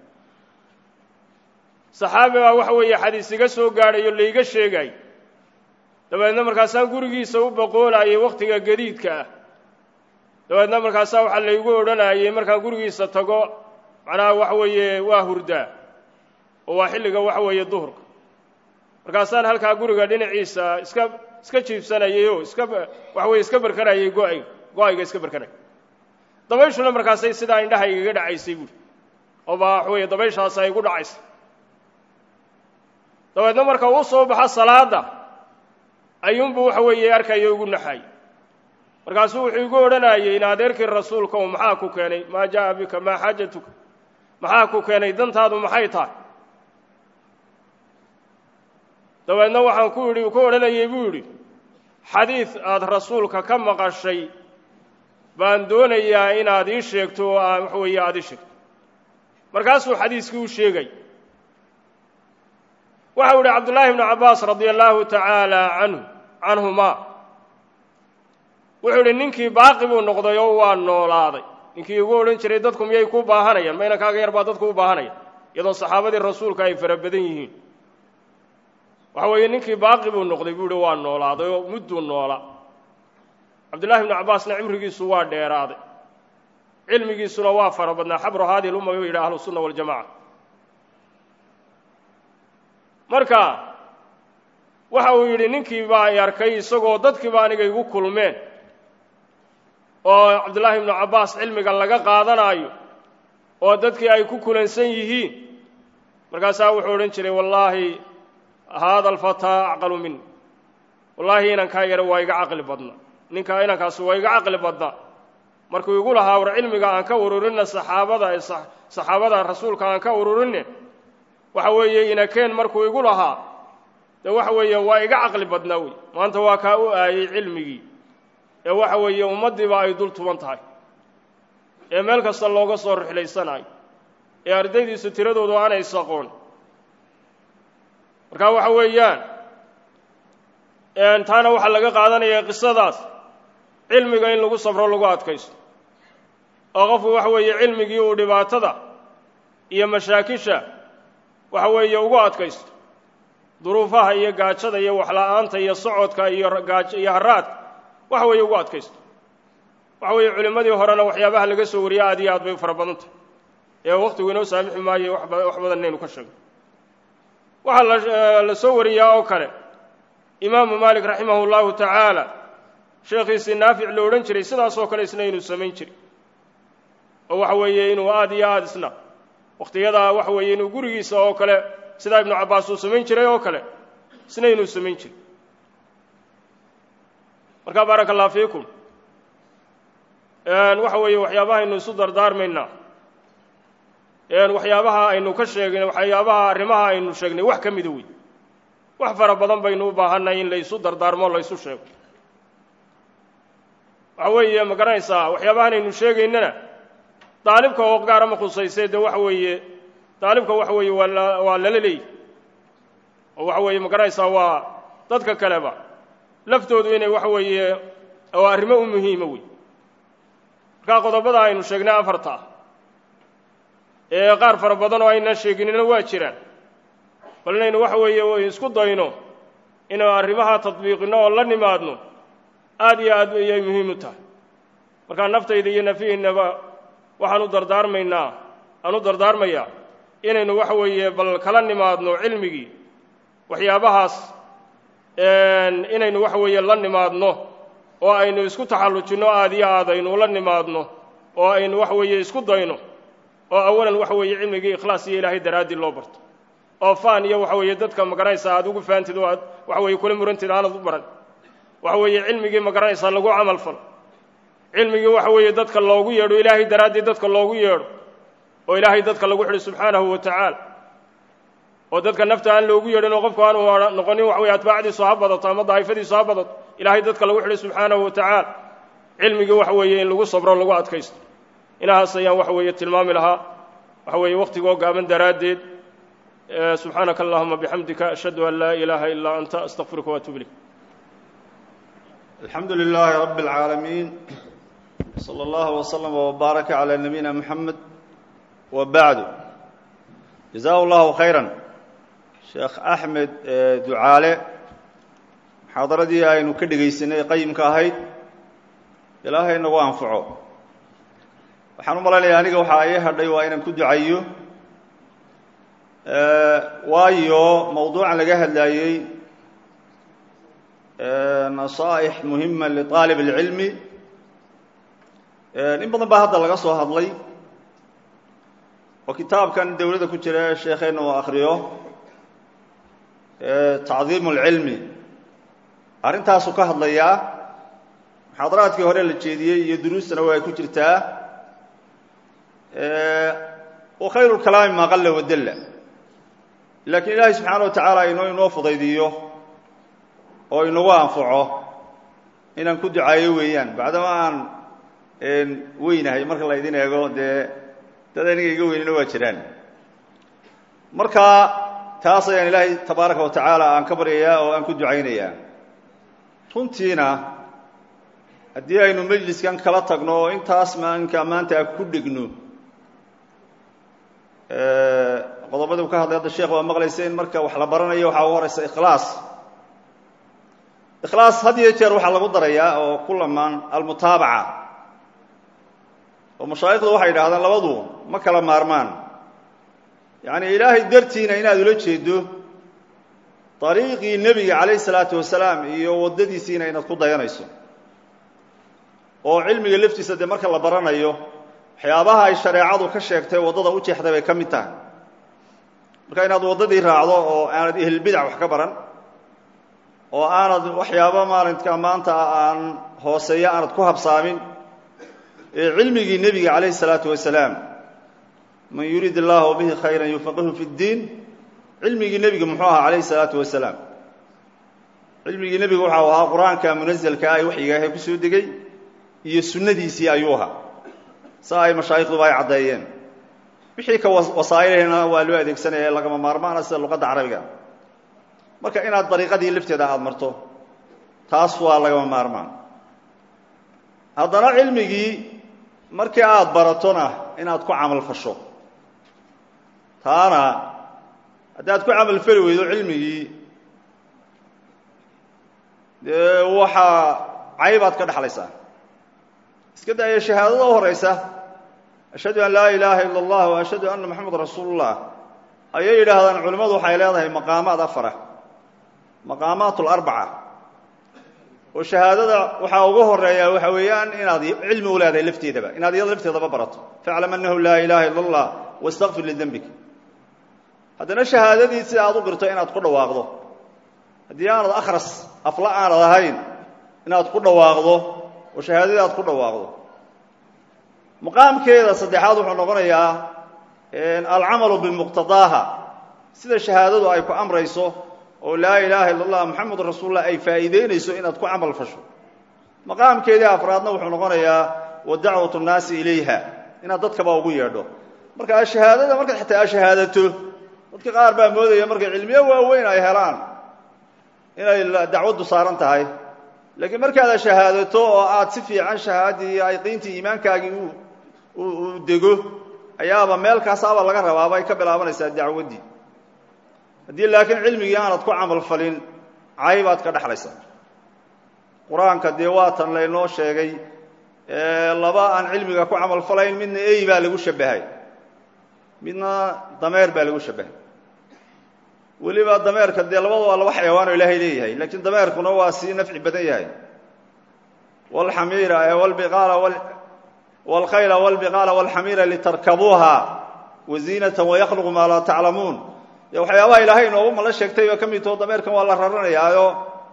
saxaabi baa waxa weeye xadiis iga soo gaadhayo laiga sheegay dabeedna markaasaan gurigiisa u boqoolayay wakhtiga gadiidka ah dabeedna markaasaa waxaa laygu odhanayay markaan gurigiisa tago macnaha waxa weeye waa hurdaa oo waa xilliga waxa weeye duhurka markaasaan halkaa guriga dhinaciisa iska iska jiibsanayay oo iska waxa weye iska barkanayay go-ayga go-ayga iska barkanaya dabayshuna markaasay sidaa indhaha igaga dhacaysay buuri oo baa waxa weeye dabayshaas ay igu dhacaysay dabeedna marka uu soo baxo salaadda ayuunbuu waxa weeye arkayo igu naxay markaasuu wuxuu igu odhanayay in adeerkii rasuulka oo maxaa ku keenay maa jaa'a bika maa xaajatuka maxaa ku keenay dantaadu maxay tahay dabeedna waxaan ku idhi ku odhanayay buu yidhi xadiid aada rasuulka ka maqashay baan doonayaa inaad ii sheegto oo aa waxa weeye aada ii sheegto markaasuu xadiiskii u sheegay waxau idhi cabdullaahi ibnu cabbaas radia allaahu tacaala canhu canhumaa wuxuu idhi ninkii baaqi buu noqday oo waa noolaaday ninkii igu odhan jiray dadku miyay ku baahanayaan ma inankaaga yar baa dadku u baahanaya iyadoo saxaabadii rasuulka ay fara badan yihiin waxa weeye ninkii baaqi buu noqday buu ihi waa noolaaday oo mudduu noola cabdullahi ibnu cabbaasna cimrigiisu waa dheeraaday cilmigiisuna waa fara badnaa xabru haadihi lumma buu yidhi ahlu sunna waljamaca marka waxa uu yidhi ninkii baa ay arkay isagoo dadkiiba aniga igu kulmeen oo cabdullaahi ibnu cabbaas cilmiga laga qaadanaayo oo dadkii ay ku kulansan yihiin markaasaa wuxuu odhan jiray wallaahi haada alfataa acqalu min wallaahi inankaa yare waa iga caqli badna ninkaa inankaasi waa iga caqli badna markuu igu lahaa war cilmiga aan ka ururinna saxaabada saxaabada rasuulka aan ka ururinne waxa weeye inakeen markuu igu lahaa dee waxa weeye waa iga caqli badnaa wey maanta waa kaa u aayey cilmigii ee waxa weeye ummaddiiba ay dul tuban tahay ee meel kasta looga soo rixlaysanayo ee ardaydiisu tiradoodu aanay isaqoon marka waxa weeyaan taana waxaa laga qaadanaya qisadaas cilmiga in lagu sabro lagu adkaysto oo qofku waxa weeye cilmigii uu dhibaatada iyo mashaakisha waxa weeye ugu adkaysto duruufaha iyo gaajada iyo waxla-aanta iyo socodka iyo gaaj iyo haraadka waxa weeye ugu adkaysto waxa weeye culimmadii horena waxyaabaha laga soo wariye aad iyo aad bay u fara badan tahay ee wakhtigu inoo saamixi maayo wax badan inaynu ka sheegno waxaa la soo wariyaa oo kale imaamu maalik raximahu llahu tacaala sheekhiisii naafic lo odhan jiray sidaasoo kale isna inuu samayn jiray oo waxa weeye inuu aad iyo aad isna wakhtiyadaa waxa weeye inuu gurigiisa oo kale sidaa ibnu cabbaas uu samayn jiray oo kale isna inuu samayn jiray marka baaraka allah fiikum waxa weeye waxyaabahaynu isu dardaarmaynaa waxyaabaha aynu ka sheegnay waxyaabaha arrimaha aynu sheegnay wax ka mida wey wax fara badan baynu u baahannahay in laysu dardaarmo laysu sheego waxa weeye ma garanaysaa waxyaabahan aynu sheegaynana daalibka oo gaara ma khusayse dee waxa weeye daalibka waxa weeye waa la waa lala leeyahy oo waxa weeye ma garanaysaa waa dadka kaleba laftoodu inay waxa weeye oo arrimo u muhiima wey markaa qodobada aynu sheegnay afarta ee qaar fara badan oo aynaan sheeginina waa jiraan bal inaynu waxa weeye isku dayno inaynu arrimaha tadbiiqino oo la nimaadno aad iyo aad ayay muhiim u tahay markaa naftayda iyo nafihiinaba waxaan u dardaarmaynaa aan u dardaarmayaa inaynu waxa weeye bal kala nimaadno cilmigii waxyaabahaas inaynu waxa weeye la nimaadno oo aynu isku taxallujinno aad iyo aad aynu la nimaadno oo aynu waxa weeye isku dayno oo awalan waxa weeye cilmigii ikhlaas iyo ilaahay daraaddii loo barto oo faan iyo waxa weeye dadka magaranaysaa aad ugu faantid oo aad waxa weeye kula murantid aanad u baran waxa weeye cilmigii magaranaysaa lagu camal falo cilmigii waxa weeye dadka loogu yeedho ilaahay daraaddii dadka loogu yeedho oo ilaahay dadka lagu xidhi subxaanahu wa tacaala oo dadka nafta aan loogu yeedhin oo qofku aanu noqonin waxa weye atbaacdiisu ha badato ama daa'ifadiisu ha badato ilaahay dadka lagu xidhi subxaanahu wa tacaala cilmigii waxa weeye in lagu sabro lagu adkaysto inahaas ayaan waxa weeye tilmaami lahaa waxa weeye wakhtigoo gaaban daraaddeed subxaanaka allahuma bixamdika ashhadu an laa ilaaha ilaa anta astaqfiruka waatuub ilayk alxamdu lilaahi rabi اlcaalamiin slى اllah wslm wbaaraka calى nabiyina mxamed wa bacdu jazahu اllahu khayra sheekh axmed ducaale muxaadaradii aynu ka dhegaysanay qayimka ahayd ilaahay nagu anfaco waxaan u malaynaya aniga waxaa ii hadhay waa inaan ku ducayo waayo mawduucan laga hadlaayey nasaa'ix muhima liطaalib اlcilmi in badan baa hadda laga soo hadlay oo kitaabkan dowladda ku jira sheekheena uu akriyo tacdiim اlcilmi arrintaasuu ka hadlayaa muxaadaraadkii hore la jeediyey iyo duruustana waa ay ku jirtaa wa khayru اlkalaami maa qalla wadalla laakiin ilaahay subxaana wa tacaala inoo inoo fudaydiyo oo inagu anfaco inaan ku ducaayo weeyaan bacdama aan weynahay marka la ydin eego dee dad aniga iga weynina waa jiraan marka taas ayaan ilaahay tabaaraka wa tacaala aan ka baryayaa oo aan ku ducaynayaa runtiina haddii aynu mejliskan kala tagno oo intaas maanka maanta ku dhigno qodobadii u ka hadlay hadda sheekh waa maqlaysa in marka wax la baranayo waxaa u horaysa ikhlaas ikhlaas had iyo jeer waxaa lagu darayaa oo ku lamaan almutaabaca oo mashaayikhdu waxay yidhahdaan labadu ma kala maarmaan yacni ilaahay dartiina inaad ula jeedo dariiqii nebiga calayh isalaatu wasalaam iyo waddadiisiina inaad ku dayanayso oo cilmiga laftiisa dee marka la baranayo waxyaabaha ay shareecadu ka sheegtay waddada u jeexday bay ka mid tahay marka inaad waddadii raacdo oo aanad ehlbidac wax ka baran oo aanad waxyaaba maalinka maanta aan hooseeya aanad ku habsaamin ee cilmigii nebiga calayhi salaatu wasalaam man yuriid allahu bihi khayran yufaqihu fi ddiin cilmigii nebiga muxuu ahaa calayhi salaatu wasalaam cilmigii nebiga waxau ahaa qur-aanka munazelka ay waxyigaahay ku soo degay iyo sunnadiisii ayuu ahaa saa ay mashaayikhduba ay caddeeyeen wixii ka wasaa'ilahna waa loo adeegsanaya lagama maarmaana sida luqadda carabiga marka inaad dariiqadii lafteeda aada marto taas waa lagama maarmaan haddana cilmigii markii aada baratona inaad ku camal fasho taana haddii aad ku camal fali weydo cilmigii dee waxaa caybaad ka dhexlaysaa iska daaya shahaadada u horaysa ashhadu an laa ilaaha ila allah wa ashhadu anna moxamed rasuulullah ayay yidhaahdaan culimmadu waxay leedahay maqaamaad afara maqaamaat larbaca oo shahaadada waxaa ugu horeeya waxa weeyaan inaad cilmi u leedahay lafteedaba inaad iyada lafteedaba barato faclam annahu laa ilaha ila allah wastakfir lidembik haddana shahaadadii sida aad u qirto inaad ku dhawaaqdo haddii aanad akhras afla aanad ahayn inaad ku dhawaaqdo oo shahaadadii aad ku dhawaaqdo maqaamkeeda saddexaad wuxuu noqonayaa alcamalu bimuqtadaaha sida shahaadadu ay ku amrayso oo laa ilaaha illa allah moxamedun rasuulullah ay faa'iideynayso inaad ku camal fasho maqaamkeedii afraadna wuxuu noqonayaa wa dacwatu nnaasi ilayha inaad dadkaba ugu yeedho marka shahaadada markaad xataa shahaadato dadka qaar baa moodaya markay cilmiyo waaweyn ay helaan inay dacwaddu saaran tahay laakiin markaad shahaadato oo aad si fiican shahaadii yaqiintii iimaankaagii uu dego ayaaba meelkaasaaba laga rabaaba ay ka bilaabanaysaa dacwaddii haddii laakiin cilmigii aanad ku camal falin caybaad ka dhexlaysaa qur-aanka dee waatan laynoo sheegay laba aan cilmiga ku camal falayn midna ey baa lagu shabahay midna dameer baa lagu shabahay weliba dameerka dee labada waa laba xayawaanoo ilaahay leeyahay laakiin dameerkuna waa sii nafci badan yahay wlxamiira wlbiqaala wاlkhayla wاlbiqaala wاlxamiira litarkabuuha waziinatan wayakluqu maa laa taclamuun dee waxyaabaha ilaahay inoogu mala sheegtay oo ka mid taho dameerkan waa la raranayaayo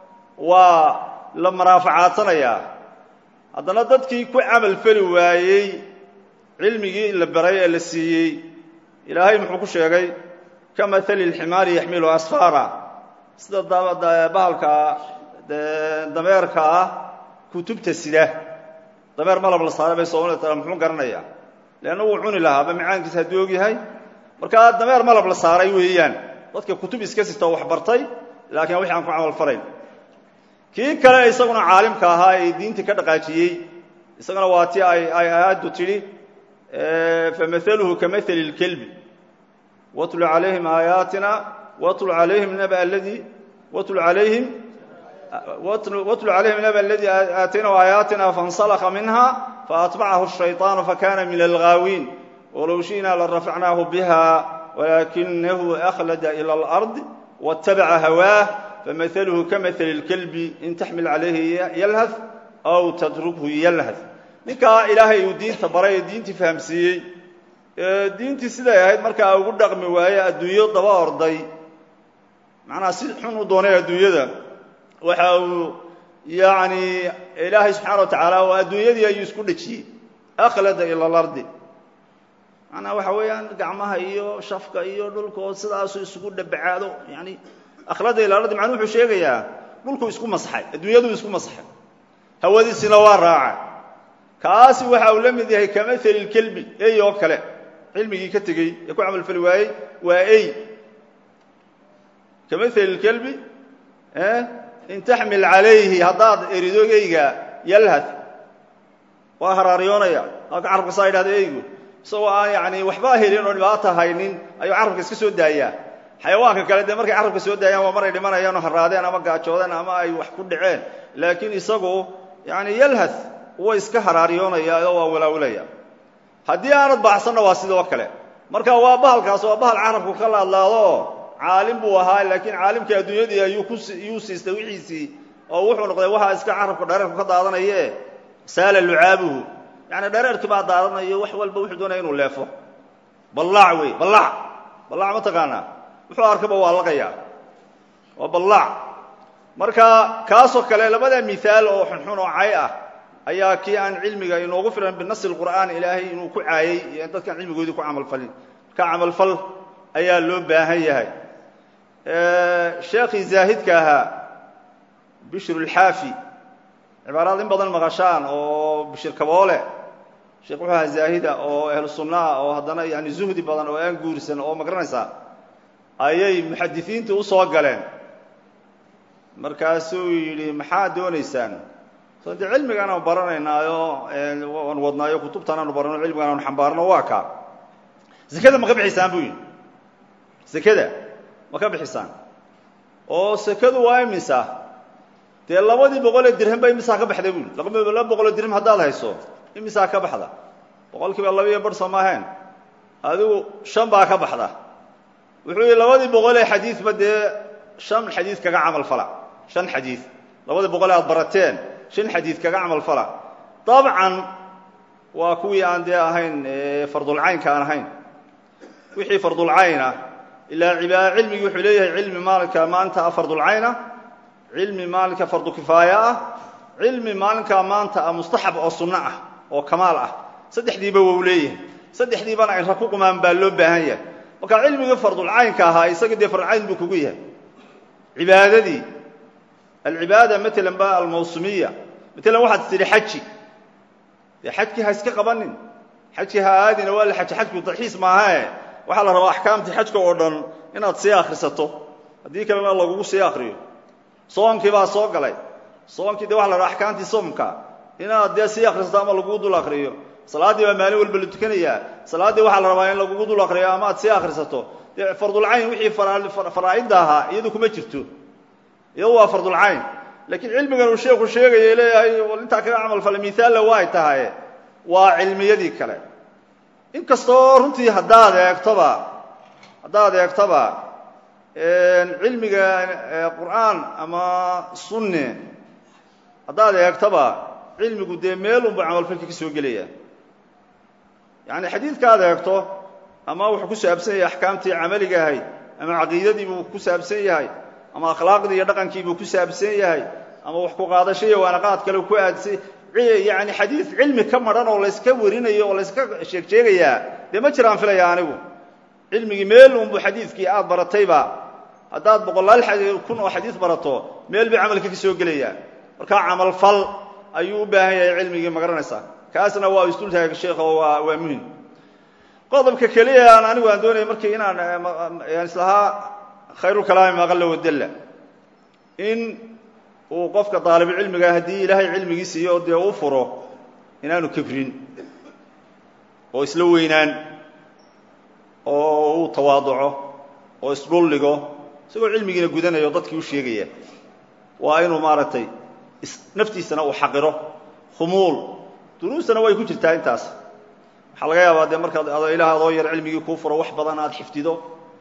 waa la maraafacaadsanaya haddana dadkii ku camal feli waayey cilmigii la baray ee la siiyey ilaahay muxuu ku sheegay ka maali اlximaari yaxmilu asfaara sida bahalka dameerka ah kutubta sida dameer malab la saaray bay soomaalida tara muxuu garanaya leanna wuu cuni lahaaba macaankiisa hadduu og yahay markaa dameer malab la saaray weeyaan dadka kutub iska sita oo wax bartay laakiin wixi aan ku camal falayn kii kale isaguna caalimka ahaa ee diintii ka dhaqaajiyey isaguna waa ti ay ay aayaddu tidhi famahaluhu kamahali اlkelbi watlu calayhim aayaatina watlu calayhim naba aladii watlu calayhim watlu calayhim naba aladii aataynahu aayaatina faاnsalakha minha faatbacahu الshayطaanu fakana min alghaawiin walow shi'na larafacnaahu biha walakinahu akhlada ilى اlأrض wاtabaca hawaah famahaluhu kamahali اlkelbi in taxmil calayhi yalhath aw tatrukhu yalhath ninkaa ilaahay uu diinta baray ee diintii fahamsiiyey diintii siday ahayd markaa ugu dhaqmi waaye adduunyo daba orday macnaha si xun u doonay adduunyada waxa uu yacni ilaahay subxaana wa tacaala oo adduunyadii ayuu isku dhejiyey akhlada ila alardi macnaha waxa weeyaan gacmaha iyo shafka iyo dhulkood sidaasuu isugu dhabacaado yani akhlada ila alardi macnuu wuxuu sheegayaa dhulkuu isku masaxay adduunyaduu isku masaxay hawadiisina waa raaca kaasi waxa uu la mid yahay kamahali lkelbi ey oo kale cilmigii ka tegey ee ku camal fali waayey waa ey kamahali lkelbi in taxmil calayhi haddaad erido eyga yalhath waa haraaryoonaya halka carabka saa yidhahda eygu isagoo aan yani waxba helin oo dhibaata haynin ayuu carabka iska soo daayaa xayawaanka kale dee markay carabka soo daayaan waa maray dhimanayaan oo haraadeen ama gaajoodeen ama ay wax ku dhaceen laakiin isagu yani yalhath wa iska haraaryoonaya oo waa walaawilaya haddii aanad baxsanna waa sidoo kale marka waa bahalkaas waa bahal carabku ka laadlaado caalim buu ahaa laakiin caalimkii adduunyadii ayuu kuyuu siistay wixiisii oo wuxuu noqday waxa iska carabka dhareerku ka daadanaye saala lucaabuhu yani dhareerkii baa daadanayo wax walba wuxuu doonaya inuu leefo ballaac wey ballaac ballaac ma taqaanaa wuxuu arkaba waa laqayaa waa ballaac marka kaasoo kale labada miaal oo xunxun oo cay ah ayaa kii aan cilmiga inoogu filan binasi qur'aan ilaahay inuu ku caayey iyo dadkaan cilmigoodii ku camalfalin ka camalfal ayaa loo baahan yahay sheekhii zaahidka ahaa bishru lxaafi cibaaraad in badan maqashaan oo bishir kaboole sheekh wuxuu ahaa zaahida oo ahlu sunnaah oo haddana yani zuhdi badan oo aan guursan oo magaranaysaa ayay muxadisiintii u soo galeen markaasuu yidhi maxaad doonaysaan so dee cilmigaan aanu baranaynaayo aan wadnaayo kutubtaan aanu barano cilmigaan aanu xambaarno waa kaa zekada ma ka bixisaan buu yidhi sekada ma ka bixisaan oo sekadu waa imisa dee labadii boqolee dirham ba imisaa ka baxda buu yidhi laba boqoloo dirham haddaad hayso imisaa ka baxda boqol kiiba laba iyo bar soo maahayn adigu shan baa ka baxda wuxuu yidhi labadii boqolee xadiidba dee shan xadiid kaga camal fala shan xadiid labadii boqolee aad barateen shan xadiid kaga camal fala dabcan waa kuwii aan dee ahayn fardulcaynka aan ahayn wixii fardulcayna ilaa ibaa cilmigi wuxuu leeyahay cilmi maalinka maanta ah fardulcayna cilmi maalinka fardu kifaaya ah cilmi maalinka maanta ah mustaxab oo sunno ah oo kamaal ah saddexdiiba wau leeyahay saddexdiibana aynra ku qumaan baa loo baahan yahay marka cilmigii fardulcaynka ahaa isaga dee fardulcayn buu kugu yahay cibaadadii alcibaada matalan ba almawsumiya matalan waxaad tidhi xaji dee xajkii ha iska qabanin xajkii ha aadina waa la xaji xajku dalxiis maahae waxaa la rabaa axkaamtii xajka oo dhan inaad sii akhrisato haddii kalena lagugu sii akriyo soonkii baa soo galay soonkii de waxa la rabaa axkaamtii soomka inaad dee sii akhrisato ama lagugu dul akriyo salaaddii baa maalin walba la tukanayaa salaaddii waxaa la rabaa in lagugu dul akriyo ama aad sii akhrisato dee fardulcayn wixii faraa'idda ahaa iyadu kuma jirto iyadu waa fardulcayn laakiin cilmigan uu sheeku sheegaya leeyahay intaa kaga camal fala miaalla waa ay tahay waa cilmiyadii kale inkastoo runtii haddaad eegtoba haddaad eegtoba cilmiga qur'aan ama sunne haddaad eegtoba cilmigu dee meelunbu camalfalka ka soo gelaya yani xadiidkaad eegto ama wuxuu ku saabsan yahay axkaamtii camaliga ahayd ama caqiidadii buu ku saabsan yahay ama akhlaaqdii iyo dhaqankii buu ku saabsan yahay ama wax ku qaadasho iyo waanaqaad kale ku aadsay yani xadiid cilmi ka madhan oo layska warinayo oo layska sheeg sheegayaa dee ma jiraan filaya anigu cilmigii meel unbu xadiidkii aad baratayba haddaad boqolaal kun oo xadiid barato meel bay camalka ka soo gelayaa markaa camalfal ayuu u baahan yahay cilmigii ma garanaysaa kaasna waa isdultaaga sheekha oo waa waa muhim qodobka keliya aan anigu aan doonaya markii inaan islahaa khayrulkalaami maqalla wadalla in uu qofka daalibucilmiga haddii ilaahay cilmigii siiyo oo dee u furo inaanu kibrin oo isla weynaan oo uu tawaaduco oo isdhulligo isagoo cilmigiina gudanayo dadkii u sheegaya waa inuu maaragtay naftiisana uu xaqiro khumuul duruustana way ku jirtaa intaas waxaa laga yaabaa dee markaad ilaah adoo yar cilmigii kuu furo wax badan aad xifdido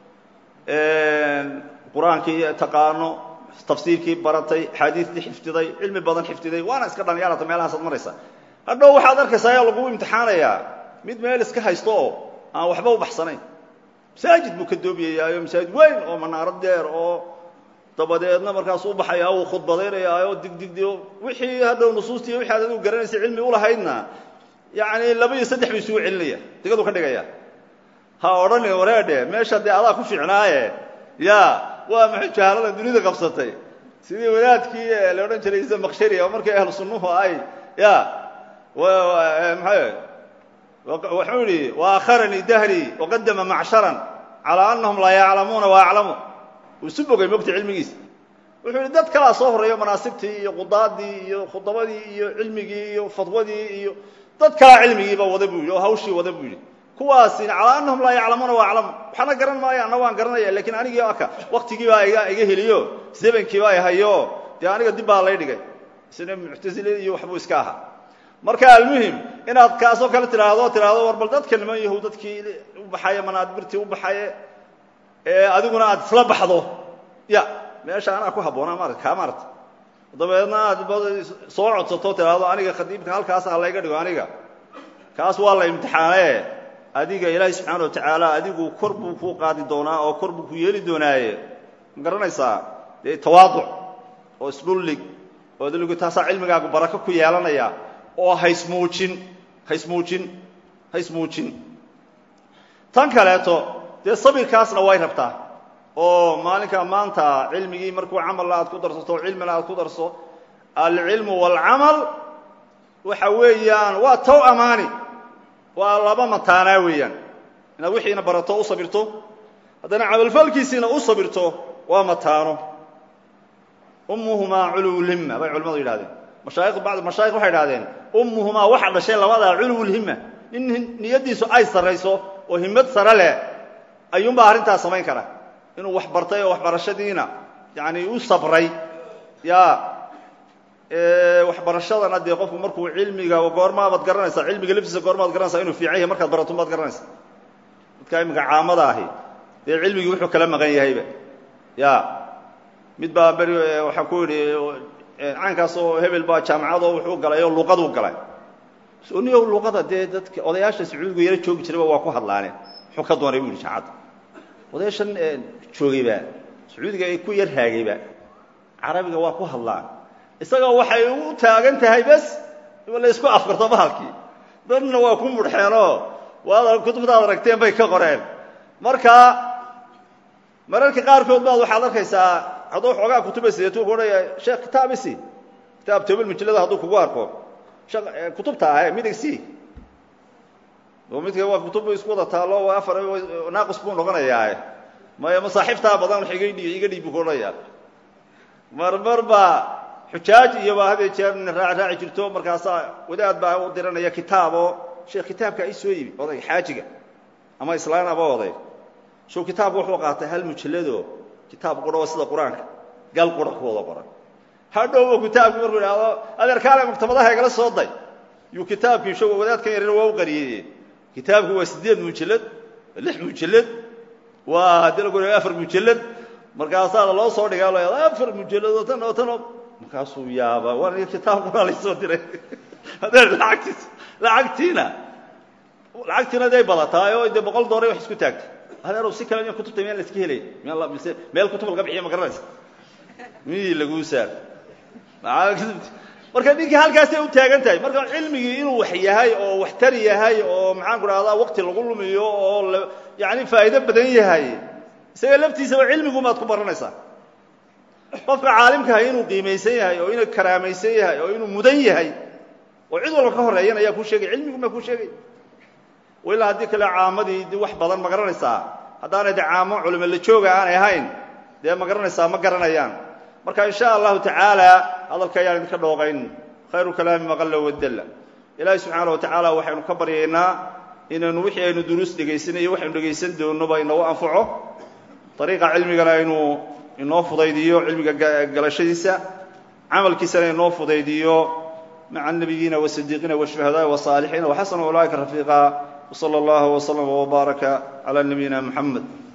qur-aankii taqaano tafsiirkii baratay xaadiistii xifdiday cilmi badan xifdiday waana iska dhallinyarata meelahaasaad maraysa hadhow waxaad arkaysaa ayaa lagu imtixaanayaa mid meel iska haysto oo aan waxba u baxsanayn masaajid buu ka doobiyayaayo masaajid weyn oo manaaro deer oo dabadeedna markaasuu baxayaa uu khudbadaynayaayo digdigdio wixii hadhow nusuustii wixi aad adigu garanaysay cilmi ulahaydna yacni laba iyo saddex bay isugu celinaya digadu ka dhigaya ha odhani wareedhe meesha dee adaa ku fiicnaaye ya waa maxay jahaaladan dunida qabsatay sidii wadaadkii la odhan jiray isa makshari oo markii ahlu sunnuhu ay ya maxay wuxuu yihi waakharanii dahrii waqadama macsharan calaa anahum laa yaclamuuna waaclamu uu isu bogay mogta cilmigiisa wuxuu yihi dad kalaa soo horreeyo manaasibtii iyo qudaadii iyo khudabadii iyo cilmigii iyo fadwadii iyo dad kalaa cilmigiiba wada buu yidhi oo hawshii wada buu yidhi kuwaasina calaa anahum laa yaclamuuna waaclamu waxaana garan maayo anna waan garanaya lakiin anigii aka waktigii baa iga iga heliyo zebankii baa hayo dee aniga dib baa lay dhigay isna muctazile iyo waxbuu iska ahaa marka almuhim inaad kaasoo kale tidhaahdo tidhaahdo war bal dadka niman yahow dadkii u baxaye manaadbirtii u baxaye ee adiguna aad isla baxdo ya meesha anaa ku habboonaa maarata kaa maarata dabeedna aad soo codsato tidhaahdo aniga khadiibka halkaas ha layga dhigo aniga kaas waa la imtixaane adiga ilaahay subxaana wa tacaala adigu kor buu kuu qaadi doonaa oo kor buu ku yeeli doonaaye ma garanaysaa dee tawaaduc oo isdhullig oo dulligu taasaa cilmigaagu barako ku yeelanaya oo haysmuujin haysmuujin haysmuujin tan kaleeto dee sabirkaasna way rabtaa oo maalinka maanta cilmigii markuu camalna aad ku darsato cilmina aad ku darso alcilmu waalcamal waxa weeyaan waa tow amaani waa laba mataanaa weeyaan inaad wixiina barato u sabirto haddana camalfalkiisiina u sabirto waa mataano ummuhumaa culuwulhimma bay culimmadu yidhahdeen mashaayikh bacd mashaayikh waxay idhahdeen ummuhumaa waxa dhashay labadaa culuwulhimma in niyaddiisu ay sarrayso oo himmad sare leh ayuunbaa arrintaas samayn kara inuu wax bartay oo waxbarashadiina yani u sabray ya waxbarashadana dee qofku markuu cilmiga goormaabaad garanaysaa cilmiga laftiisa goormaad garanaysaa inuu fiican yahay markaad barato baad garanaysaa dadka iminka caamada ahi dee cilmigii wuxuu kala maqan yahayba ya mid baa beri waxaan ku yidhi caynkaas oo hebel baa jaamacadoo wuxuu galay oo luqaduu galay niyo luqada dee dadka odayaasha sacuudigu yaro joogi jirayba waa ku hadlaane muxuu ka doonay bu yidhi jaamacadda odayaashan joogayba sacuudiga ay ku yar haagayba carabiga waa ku hadlaan isagoo waxay u taagan tahay bes la isku afkarto bahalkii dadna waa ku mudhxeenoo waad kutubtaad aragteen bay ka qoreen marka mararka qaarkood baad waxaad arkaysaa hadduu xoogaa kutuba sideetu ku odhaya sheekh kitaab isi kitaab tobel mujallada hadduu kugu arko kutubta ahe midig si oo midka waa kutub isku wada taalo waa afar naaqis buu noqonayaa maya masaaxiiftaa badan wax iga dhiib iga dhiib buu ku odhanayaa marmar baa xujaaj iyo baa hadee jeer raac raaci jirto markaasaa wadaad baa u diranaya kitaaboo sheekh kitaabka i soo yibi oday xaajiga ama islaan aba oday show kitaabku wuxuu qaatay hal mujallado kitaab qura oo sida qur-aanka gal qura ku wada qoran hadhowba kitaabkii markuu idhaahdo adeerkaale maktabadaha igala soo day yuu kitaabkii show wadaadkan yarina waa u qariyey kitaabku waa siddeed mujallad lix mujallad waa haddii lagu afar mujallad markaasaa loo soo dhigaa lo afar mujallad oo tan oo tan oo markaasuu yaaba waa kitaab qura laysoo diray adeer lacagtiis lacagtiina lacagtiina day badataay oo dee boqol dooray wax isku taagtay adeerow si kale miya kutubta miyaan la iska helay miyaa mise meel kutub laga bixiya ma garanaysa miyii laguu saar marka ninkii halkaasay u taagan tahay marka cilmigii inuu wax yahay oo waxtar yahay oo maxaan ku dhahdaa waqti lagu lumiyo oo yani faa'iido badan yahay isaga laftiisaba cilmigumaad ku baranaysaa qofka caalimkaha inuu qiimaysan yahay oo inuu karaamaysan yahay oo inuu mudan yahay oo cid walba ka horeeyan ayaa kuu sheegay cilmigumaa kuu sheegay ilaa haddii kale caamadii d wax badan ma garanaysaa haddaanay de caamo culimo la jooga aanay ahayn dee ma garanaysaa ma garanayaan marka in sha allahu tacaala hadalka ayaan idinka dhooqayn khayru kalaami maqalla wadalla ilaahi subxaana wa tacaala waxaynu ka baryaynaa inaynu wixii aynu duruus dhegaysanayo waxaynu dhegaysan doonoba inagu anfaco ariiqa cilmigana aynu inoo fudaydiyo cilmiga galashadiisa camalkiisana inoo fudaydiyo maca الnabiyiina والصdiiqiina والشhuhadaaءi والصاalixiina وxasna ulaaئika rafiiqa وslى اllah وslm وbaaraka عlى nabiyina mxamed